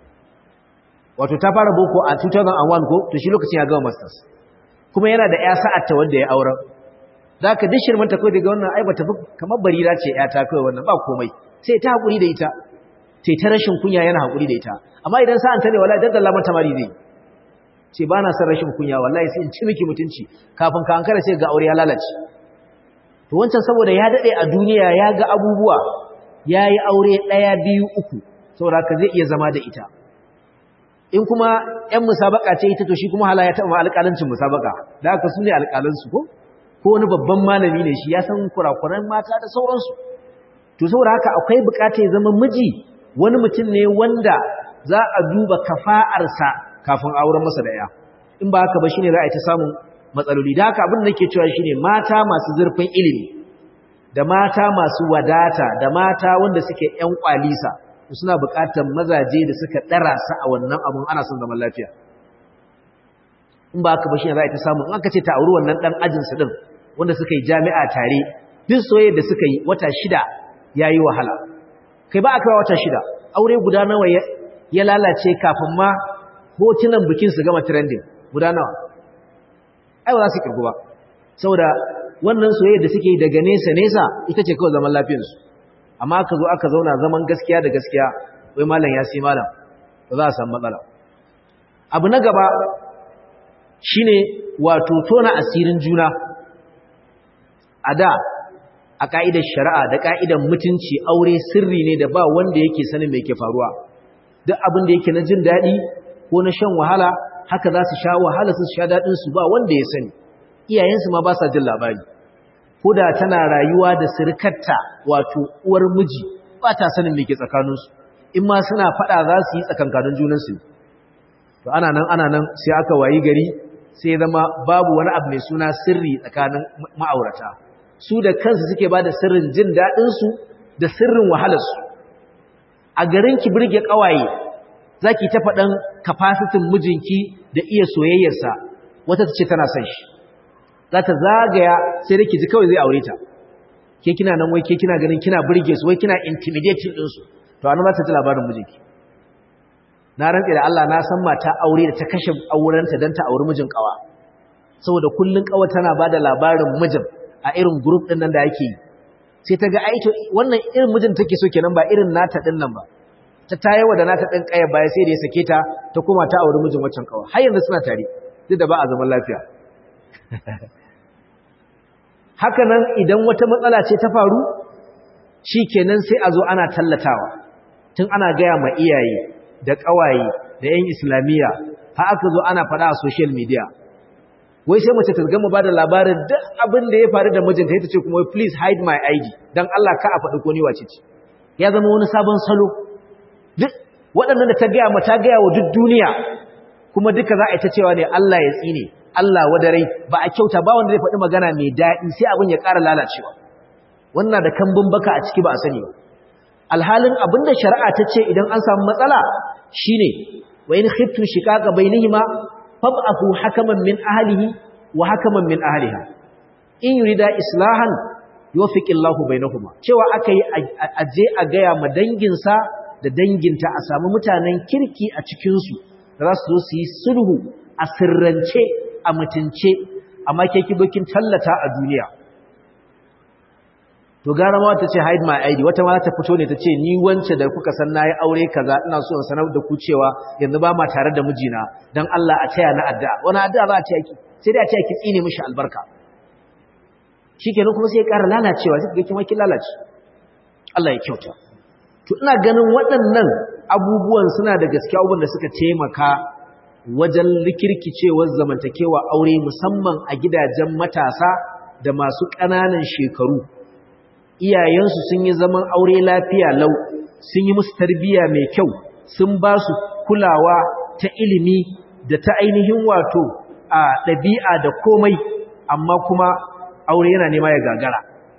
wato ta fara boko a 2001 ko to shi lokacin ya gama masters kuma yana da ya sa'atta wanda ya auren zaka duk shirman ta kai daga wannan ai bata fi kamar barira ce ya ta kai wannan ba komai sai ta hakuri da ita sai ta rashin kunya yana hakuri da ita amma idan sa'an ta ne wallahi daddalla mata mari zai ce ba na son rashin kunya wallahi sai in ci miki mutunci kafin ka ankara sai ga aure ya lalace to wancan saboda ya dade a duniya ya ga abubuwa yayi aure daya biyu uku saboda ka zai iya zama da ita in kuma ƴan musabaka ce ita to shi kuma hala ya taɓa alƙalancin musabaka da haka su ne alƙalansu ko ko wani babban malami ne shi ya san kurakuran mata da sauransu to saboda haka akwai buƙatar ya zama miji wani mutum ne wanda za a duba kafa'arsa kafin auren masa da ya in ba haka ba shine za a yi ta samun matsaloli da haka abin da nake cewa shine mata masu zurfin ilimi da mata masu wadata da mata wanda suke ƴan kwalisa suna buƙatar mazaje da suka ɗara su a wannan abun ana son zaman lafiya in ba haka ba shine za a yi ta samu in aka ce ta auri wannan ɗan ajinsu ɗin wanda suka yi jami'a tare duk soyayya da suka yi wata shida ya yi wahala kai ba a kawo wata shida aure guda nawa ya lalace kafin ma hotunan bikin su gama trending guda nawa ai ba za su kirgu ba saboda wannan soyayya da suke yi daga nesa nesa ita ce kawai zaman lafiyarsu amma aka zo aka zauna zaman gaskiya da gaskiya wai malam ya sai malam ba za a samu matsala abu na gaba shine wato tona asirin juna a da a ka'idar shari'a da ka'idar mutunci aure sirri ne da ba wanda yake sanin me ke faruwa duk abin da yake na jin daɗi ko na shan wahala haka za su sha wahala su sha daɗin su ba wanda ya sani iyayensu ma ba sa jin labari ko da tana rayuwa da sirkarta wato uwar miji ba ta sanin me ke tsakaninsu in ma suna faɗa za su yi tsakankanin junansu to ana nan ana nan sai aka wayi gari sai zama babu wani abu mai suna sirri tsakanin ma'aurata su da kansu suke ba da sirrin jin daɗinsu da sirrin wahalarsu a garin ki birge ƙawaye za ki ta faɗan kafasitin mijinki da iya soyayyarsa wata ta ce tana son shi za ta zagaya sai da ki ji kawai zai aure ta ke kina nan wai ke kina ganin kina birge su wai kina intimidating ɗinsu to anan za ta ji labarin mijinki na rantse da Allah na san mata aure da ta kashe aurenta don ta auri mijin ƙawa saboda kullun ƙawa tana ba da labarin mijin a irin group din nan da yake yi sai ta ga aito wannan irin mijin take so kenan ba irin nata din nan ba ta tayewa da nata din kaya baya sai da ya sake ta ta koma ta auri mijin waccan kawa har yanzu suna tare duk da ba a zaman lafiya haka nan idan wata matsala ce ta faru shi kenan sai a zo ana tallatawa tun ana gaya ma iyaye da ƙawaye da 'yan islamiyya har aka zo ana faɗa a social media wai sai mace ta gama ba da labarin duk abin da ya faru da mijinta ya ce kuma please hide my ID don Allah ka a faɗi ko ni wace ce ya zama wani sabon salo duk waɗannan da ta gaya ma ta gaya wa duk duniya kuma duka za a ita cewa ne Allah ya tsine Allah wadarai ba a kyauta ba wanda zai faɗi magana mai daɗi sai abin ya ƙara lalacewa wannan da kambun baka a ciki ba a sani ba alhalin abin da shari'a ta ce idan an samu matsala shine wa in khiftu shiqaqa bainihima fab'athu hakaman min ahlihi wa hakaman min ahliha in yurida islahan yuwaffiqillahu bainahuma cewa akai aje a gaya ma danginsa da danginta a samu mutanen kirki a cikin su da za su zo su yi sulhu a sirrance a mutunce amma ke kibokin tallata a duniya to gara ma ta ce hide my id wata ma ta fito ne ta ce ni wance da kuka san nayi aure kaza ina so in sanar da ku cewa yanzu ba ma tare da mijina dan Allah a taya na addu'a wani addu'a za a ce ki sai dai a ce ki tsine mishi albarka shikenan kuma sai ya ƙara lalacewa sai ga kima kin lalace Allah ya kyauta to ina ganin waɗannan abubuwan suna da gaskiya abubuwan da suka taimaka wajen likirkicewar zamantakewa aure musamman a gidajen matasa da masu ƙananan shekaru iyayensu sun yi zaman aure lafiya lau sun yi musu tarbiyya mai kyau sun ba su kulawa ta ilimi da ta ainihin wato a ɗabi'a da komai amma kuma aure yana nema ya gagara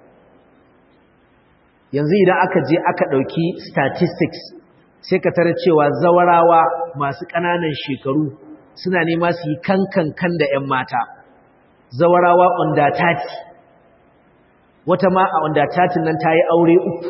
yanzu idan aka je aka ɗauki statistics sai ka tara cewa zawarawa masu ƙananan shekaru suna nema su yi kankan da 'yan mata zawarawa under 30 wata ma a wanda tatin nan ta yi aure uku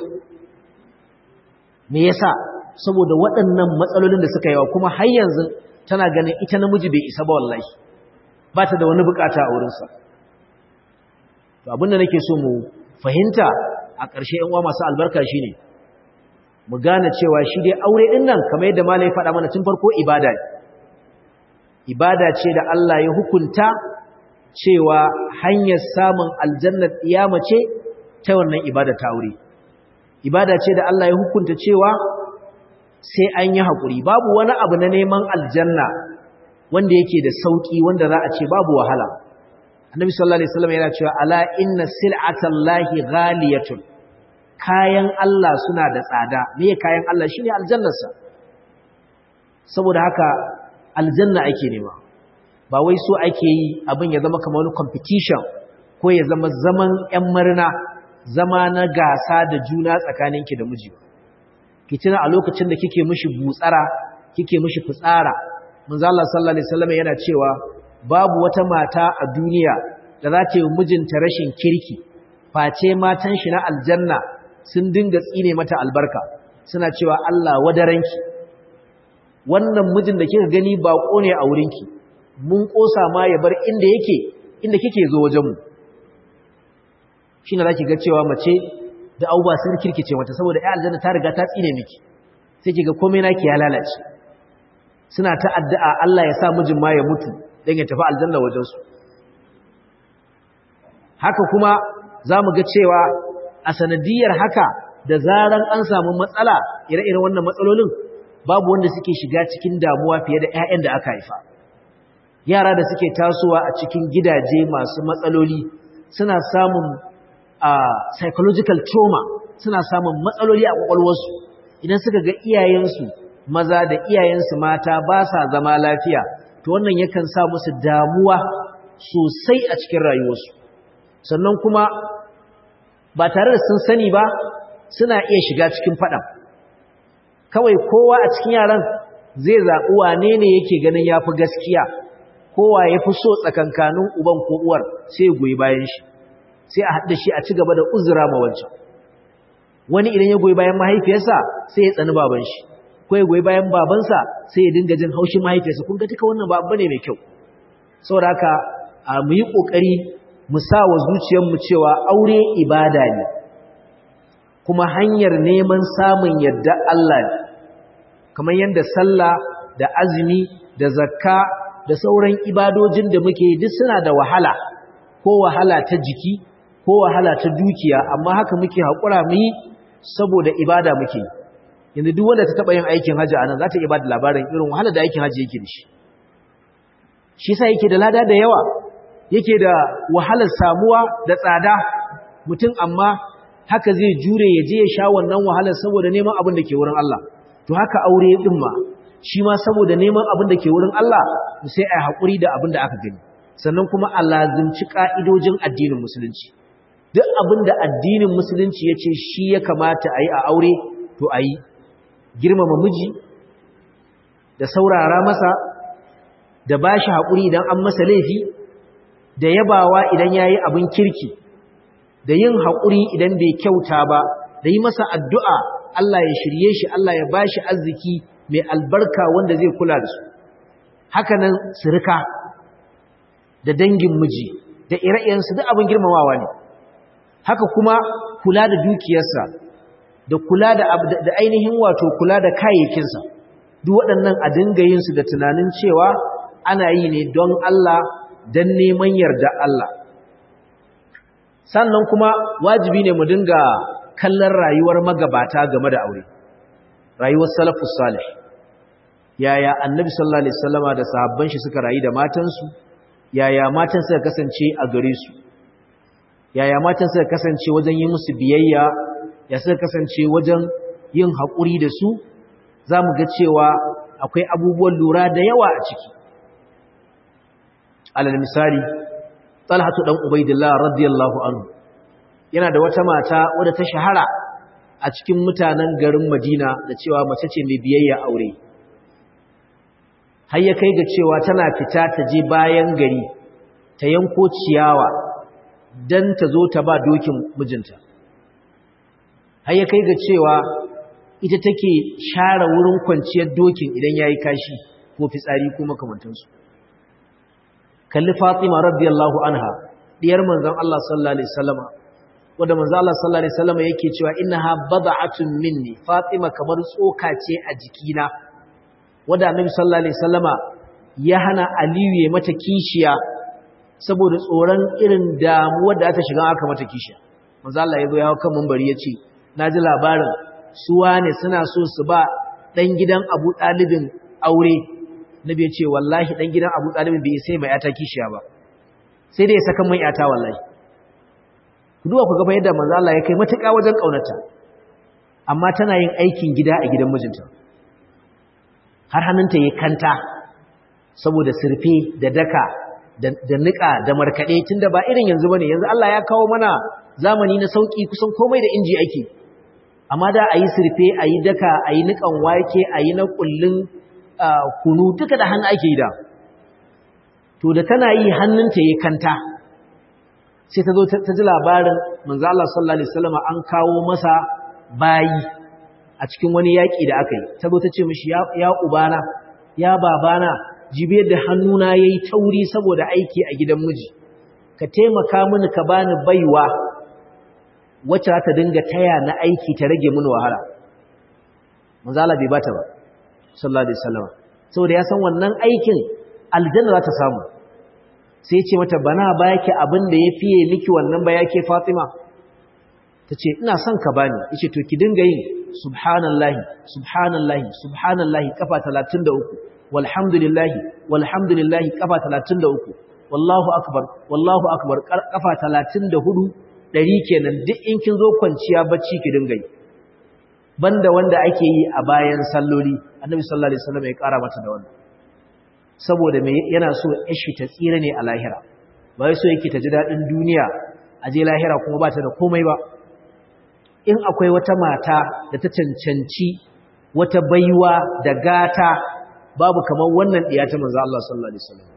me yasa saboda waɗannan matsalolin da suka yawa kuma har yanzu tana ganin ita namiji bai isa ba wallahi ba ta da wani bukata a wurinsa to abinda nake so mu fahimta a ƙarshe yan uwa masu albarka shine mu gane cewa shi dai aure din nan kamar yadda malai faɗa mana tun farko ibada ne ibada ce da Allah ya hukunta cewa hanyar samun aljannar iyama ce ta wannan ibada ta aure ibada ce da Allah ya hukunta cewa sai an yi haƙuri babu wani abu na neman aljanna wanda yake da sauƙi wanda za a ce babu wahala annabi sallallahu alaihi wasallam yana cewa ala inna sil'atallahi ghaliyatun kayan Allah suna da tsada me kayan Allah shine aljannarsa saboda haka aljanna ake nema ba wai so ake yi abin ya zama kamar wani competition ko ya zama zaman ƴan murna zama na gasa da juna tsakaninki da miji ki tuna a lokacin da kike mishi butsara kike mishi fitsara manzo Allah sallallahu alaihi wasallam yana cewa babu wata mata a duniya da za ta yi mijinta rashin kirki face matan shi na aljanna sun dinga tsine mata albarka suna cewa Allah wadaranki wannan mijin da kika gani bako ne a wurinki mun kosa ma ya bar inda yake inda kike zo wajenmu shi ne za ki ga cewa mace da auba sun kirkice mata saboda ya aljanna ta riga ta tsine miki sai ki ga komai naki ya lalace suna ta addu'a Allah ya sa mijin ma ya mutu don ya tafi aljanna wajensu haka kuma za mu ga cewa a sanadiyar haka da zaran an samu matsala ire-iren wannan matsalolin babu wanda suke shiga cikin damuwa fiye da 'ya'yan da aka haifa yara da suke tasowa a cikin gidaje masu matsaloli suna samun psychological trauma suna samun matsaloli a kwakwalwarsu idan suka ga iyayensu maza da iyayensu mata ba sa zama lafiya to wannan yakan sa musu damuwa sosai a cikin rayuwarsu sannan kuma ba tare da sun sani ba suna iya shiga cikin faɗan kawai kowa a cikin yaran zai zaɓi wane ne yake ganin ya fi gaskiya kowa ya fi so tsakankanin uban ko uwar sai ya goyi bayan shi sai a haɗa shi a ci gaba da uzura ma wancan wani idan ya goyi bayan mahaifiyarsa sai ya tsani baban shi ko ya goyi bayan babansa sai ya dinga jin haushin mahaifiyarsa kun ga duka wannan ba abu ne mai kyau saboda haka a mu yi ƙoƙari mu sa wa zuciyarmu cewa aure ibada ne kuma hanyar neman samun yadda Allah ne kamar yadda sallah da azumi da zakka da sauran ibadojin da muke duk suna da wahala ko wahala ta jiki ko wahala ta dukiya amma haka muke haƙura mu yi saboda ibada muke yanzu duk wanda ta taɓa yin aikin hajji a nan za ta iya ba da labarin irin wahala da aikin hajji yake da shi shi sa yake da lada da yawa yake da wahalar samuwa da tsada mutum amma haka zai jure ya je ya sha wannan wahalar saboda neman abin da ke wurin Allah to haka aure din ma shi ma saboda neman abin da ke wurin Allah sai a haƙuri da abin da aka gani sannan kuma a lazimci ƙa'idojin addinin musulunci duk abin da addinin musulunci ya ce shi ya kamata a yi a aure to a yi girmama miji da saurara masa da ba shi haƙuri idan an masa laifi da yabawa idan ya yi abin kirki da yin haƙuri idan bai kyauta ba da yi masa addu'a Allah ya shirye shi Allah ya ba shi arziki mai albarka wanda zai kula da su hakanan sirika da dangin miji da ire-irensu duk abin girmamawa ne haka kuma kula da dukiyarsa da kula da ainihin wato kula da kayayyakinsa duk waɗannan a dinga yin su da tunanin cewa ana yi ne don Allah don neman yarda Allah sannan kuma wajibi ne mu dinga kallon rayuwar magabata game da aure rayuwar salafus salih yaya annabi sallallahu alaihi wasallama da sahabban shi suka rayu da matansu yaya matan suka kasance a gare su yaya matan suka kasance wajen yi musu biyayya ya suka kasance wajen yin haƙuri da su za mu ga cewa akwai abubuwan lura da yawa a ciki alal misali talhatu dan ubaidillah radiyallahu anhu yana da wata mata wadda ta shahara a cikin mutanen garin madina da cewa mace ce mai biyayya aure har ya kai ga cewa tana fita ta je bayan gari ta yanko ciyawa don ta zo ta ba dokin mijinta har ya kai ga cewa ita take share wurin kwanciyar dokin idan ya yi kashi ko fitsari ko makamantansu kalli fatima radiyallahu anha diyar manzon Allah sallallahu alaihi wasallama wanda manzon Allah sallallahu alaihi wasallama yake cewa innaha bad'atun minni fatima kamar tsoka ce a jikina wanda annabi sallallahu alaihi wasallama ya hana aliyu ya mata kishiya saboda tsoron irin damuwar da ta shiga aka mata kishiya manzo Allah ya zo ya kan munbari ya ce naji labarin su wane suna so su ba dan gidan Abu Talibin aure nabi ya ce wallahi dan gidan Abu Talibin bai sai mai yata kishiya ba sai dai ya saka mai yata wallahi ku duba ku ga yadda manzo Allah ya kai matuƙa wajen kaunarta amma tana yin aikin gida a gidan mijinta har hannunta ya kanta saboda sirfe da daka da nika da markaɗe tunda ba irin yanzu bane yanzu Allah ya kawo mana zamani na sauki kusan komai da inji ake amma da ayi sirfe ayi daka ayi nikan wake ayi na kullun kunu duka da hannu ake yi da to da tana yi hannunta ya kanta sai ta zo ta ji labarin manzo Allah sallallahu alaihi wasallam an kawo masa bayi a cikin wani yaƙi da aka yi ta zo ta ce mishi ya ubana ya babana jibe da hannuna ya yi tauri saboda aiki a gidan miji ka taimaka mini ka bani baiwa wacce za ta dinga taya na aiki ta rage mini wahala manzala bai bata ba sallallahu alaihi wasallam saboda ya san wannan aikin aljanna za ta samu sai ya ce mata bana baki abin da ya fiye miki wannan ba yake fatima ta ce ina son ka bani ya ce to ki dinga yin subhanallahi subhanallahi subhanallahi kafa 33 walhamdulillahi walhamdulillahi kafa 33 wallahu akbar wallahu akbar kafa 34 dari kenan duk in kin zo kwanciya bacci ki dinga yi banda wanda ake yi a bayan salloli annabi sallallahu alaihi wasallam ya kara mata da wannan saboda me yana so ishi ta tsira ne a lahira ba wai so yake ta ji dadin duniya a je lahira kuma ba ta da komai ba in akwai wata mata da ta cancanci wata baiwa da gata babu kamar wannan diya ta manzo Allah sallallahu alaihi wasallam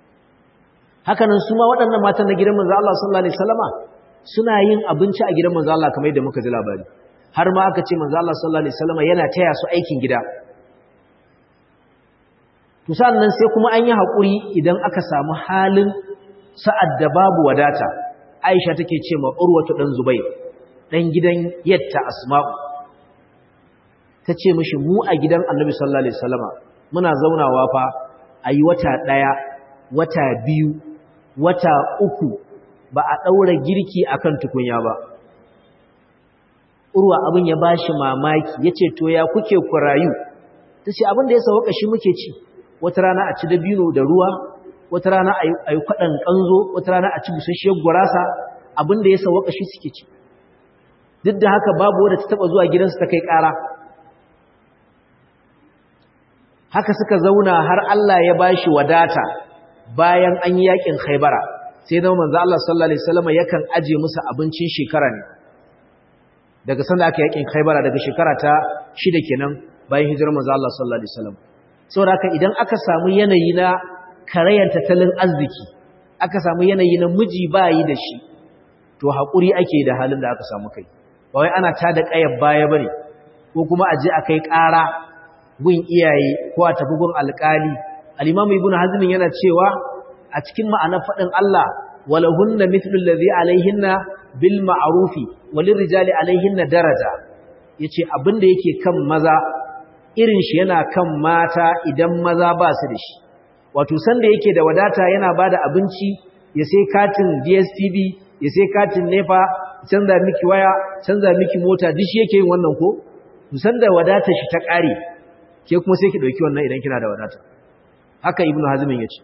haka nan su ma waɗannan matan na gidan manzo Allah sallallahu alaihi wasallama suna yin abinci a gidan manzo Allah kamar yadda muka ji labari har ma aka ce manzo Allah sallallahu alaihi wasallama yana taya su aikin gida to sannan sai kuma an yi hakuri idan aka samu halin sa'ad da babu wadata Aisha take ce ma Urwatu dan Zubair dan gidan yatta Asma'u tace mishi mu a gidan Annabi sallallahu alaihi wasallama muna zaunawa fa a yi wata ɗaya wata biyu wata uku ba a ɗaura girki a kan tukunya ba urwa abin ya ba shi mamaki ya ce to ya kuke kurayu ta ce abin da ya sauka shi muke ci wata rana a ci dabino da ruwa wata rana a yi kwaɗan ƙanzo wata rana a ci busasshiyar gurasa abin da ya sauka shi suke ci duk da haka babu wadda ta taɓa zuwa gidansu ta kai ƙara haka suka zauna har Allah ya ba shi wadata bayan an yi yaƙin haibara sai zama manzo Allah sallallahu alaihi wasallam yakan aje musu abincin shekara ne daga sanda aka yakin Khaibara daga shekara ta shida kenan bayan hijirar manzo Allah sallallahu alaihi wasallam saboda haka idan aka samu yanayi na karayan tattalin arziki aka samu yanayi na miji bayi da shi to hakuri ake da halin da aka samu kai ba wai ana tada kayar baya bane ko kuma aje akai ƙara gun iyaye ko a tafi gun alƙali al-Imam Ibn Hazm yana cewa a cikin ma'anar faɗin Allah walahunna mithlu allazi alaihinna bil ma'rufi walin rijali alaihinna daraja yace abinda yake kan maza irin shi yana kan mata idan maza ba su da shi wato sanda yake da wadata yana bada abinci ya sai katin DSTV ya sai katin NEPA canza miki waya canza miki mota duk shi yake yin wannan ko to sanda wadata shi ta kare ke kuma sai ki dauki wannan idan kina da wadata haka ibnu hazmin yace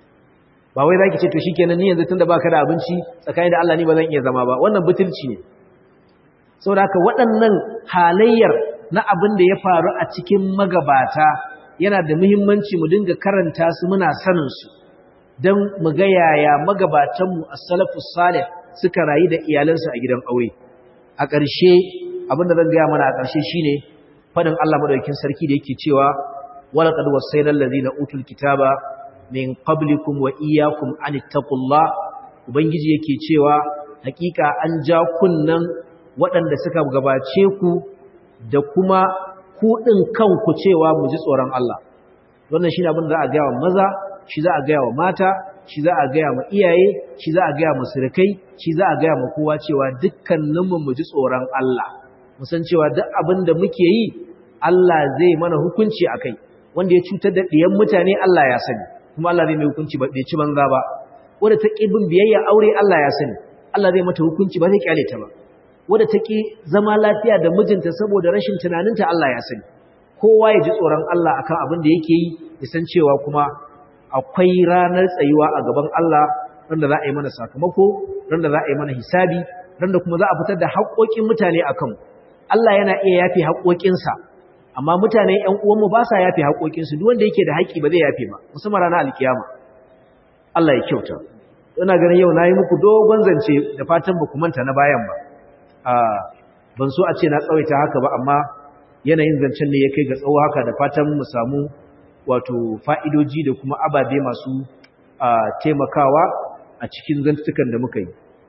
ba wai zaki ce to shikenan ni yanzu tunda baka da abinci tsakanin da Allah ni ba zan iya zama ba wannan butulci ne saboda haka waɗannan halayyar na abin da ya faru a cikin magabata yana da muhimmanci mu dinga karanta su muna sanin su dan mu ga yaya magabatan mu as-salafus salih suka rayu da iyalansu a gidan aure a ƙarshe abin da zan ga mana a ƙarshe shine fadin Allah madaukakin sarki da yake cewa walaqad wasayna allazina utul kitaba min qablikum wa iyyakum an ittaqullah ubangiji yake cewa hakika an ja kunnan waɗanda suka gabace ku da kuma ku din kanku cewa mu ji tsoron Allah wannan shine abin da za a ga wa maza shi za a ga wa mata shi za a ga wa iyaye shi za a ga wa surukai shi za a ga wa kowa cewa dukkaninmu mu ji tsoron Allah mu san cewa duk abin da muke yi Allah zai mana hukunci akai wanda ya cutar da ɗiyan mutane Allah ya sani kuma Allah zai mai hukunci ba bai ci banza ba wanda ta ƙi bin biyayya aure Allah ya sani Allah zai mata hukunci ba zai kyale ta ba wanda ta ƙi zama lafiya da mijinta saboda rashin tunaninta Allah ya sani kowa ya ji tsoron Allah akan abin da yake yi ya san cewa kuma akwai ranar tsayuwa a gaban Allah randa za a yi mana sakamako randa za a yi mana hisabi randa kuma za a fitar da haƙoƙin mutane akan Allah yana iya yafe haƙoƙinsa amma mutane ƴan uwanmu ba sa yafe haƙoƙinsu duk wanda yake da haƙi ba zai yafe ba musamman ranar alkiyama Allah ya kyauta ina ganin yau nayi muku dogon zance da fatan ba ku manta na bayan ba a ban so a ce na tsawaita haka ba amma yanayin zancen ne ya kai ga tsawo haka da fatan mu samu wato fa'idoji da kuma ababe masu taimakawa a cikin zantukan da muka yi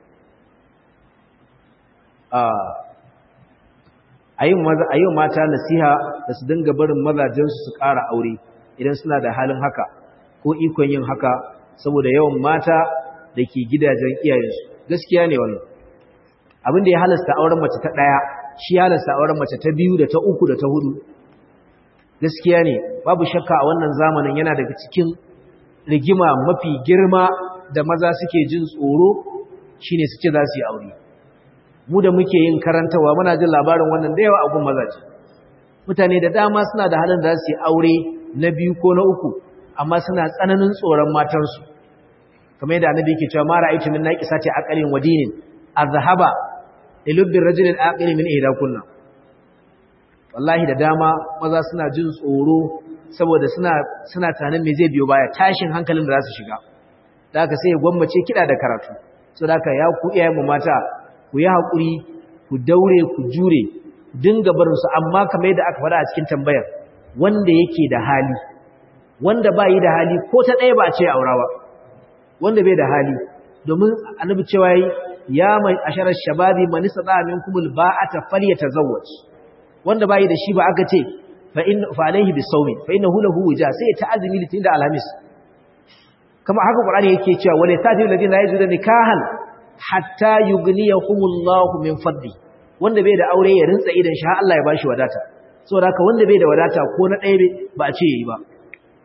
a yi mata nasiha da su dinga barin mazajensu su ƙara aure idan suna da halin haka ko ikon yin haka saboda yawan mata da ke gidajen iyayensu gaskiya ne wannan abin da ya halasta auren mace ta ɗaya shi halasta auren mace ta biyu da ta uku da ta hudu gaskiya ne babu shakka a wannan zamanin yana daga cikin rigima mafi girma da maza suke jin tsoro shine su ce za su yi aure mu da muke yin karantawa muna jin labarin wannan da yawa a gun mazaje mutane da dama suna da halin da za su yi aure na biyu ko na uku amma suna tsananin tsoron matansu kamar yadda annabi yake cewa ma ra'aytu min naqisati aqalin wa dinin azhaba ilubbi rajulin aqil min ihdakunna wallahi da dama maza suna jin tsoro saboda suna suna tunanin me zai biyo baya tashin hankalin da za su shiga da haka sai ya gwammace kida da karatu so da haka ya ku iyayen mu mata ku yi hakuri ku daure ku jure dinga barin su amma kamar yadda aka faɗa a cikin tambayar wanda yake da hali wanda ba yi da hali ko ta ɗaya ba a ce aurawa wanda bai da hali domin annabi cewa ya mai asharar shababi man istata minkum alba'ata falyatazawwaj wanda bai da shi ba aka ce fa in fa alaihi bisawmi fa innahu lahu wija sai ta azumi litin da alhamis kama haka qur'ani yake cewa wala tadil ladina yajudu nikahan hatta yughniyahumullahu min fadli wanda bai da aure ya rinsa idan shi har Allah ya bashi wadata saboda haka wanda bai da wadata ko na ɗaya ba a ce yayi ba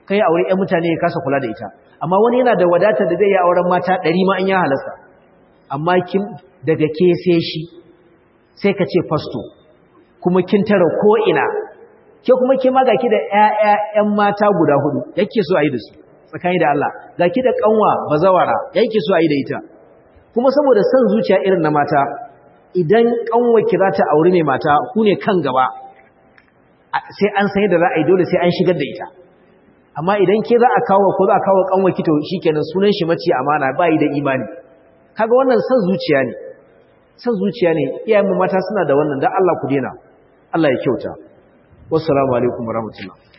kai aure ƴan mutane ya kasa kula da ita amma wani yana da wadatar da zai yi auren mata ɗari ma in ya halasta amma kin daga ke sai shi sai ka ce fasto kuma kin tara ko ina ke kuma ke ma gaki da ƴaƴa mata guda hudu yake so a yi da su tsakani da Allah gaki da kanwa bazawara yake so a yi da ita kuma saboda son zuciya irin na mata idan kanwa ki za ta auri mai mata ku ne kan gaba sai an san yadda za a yi dole sai an shigar da ita amma idan ke za a kawo ko za a kawo kanwa ki to shikenan sunan shi mace amana ba yi da imani kaga wannan son zuciya ne son zuciya ne iyayen mu mata suna da wannan dan Allah ku dena Allah ya kyauta wassalamu alaikum warahmatullahi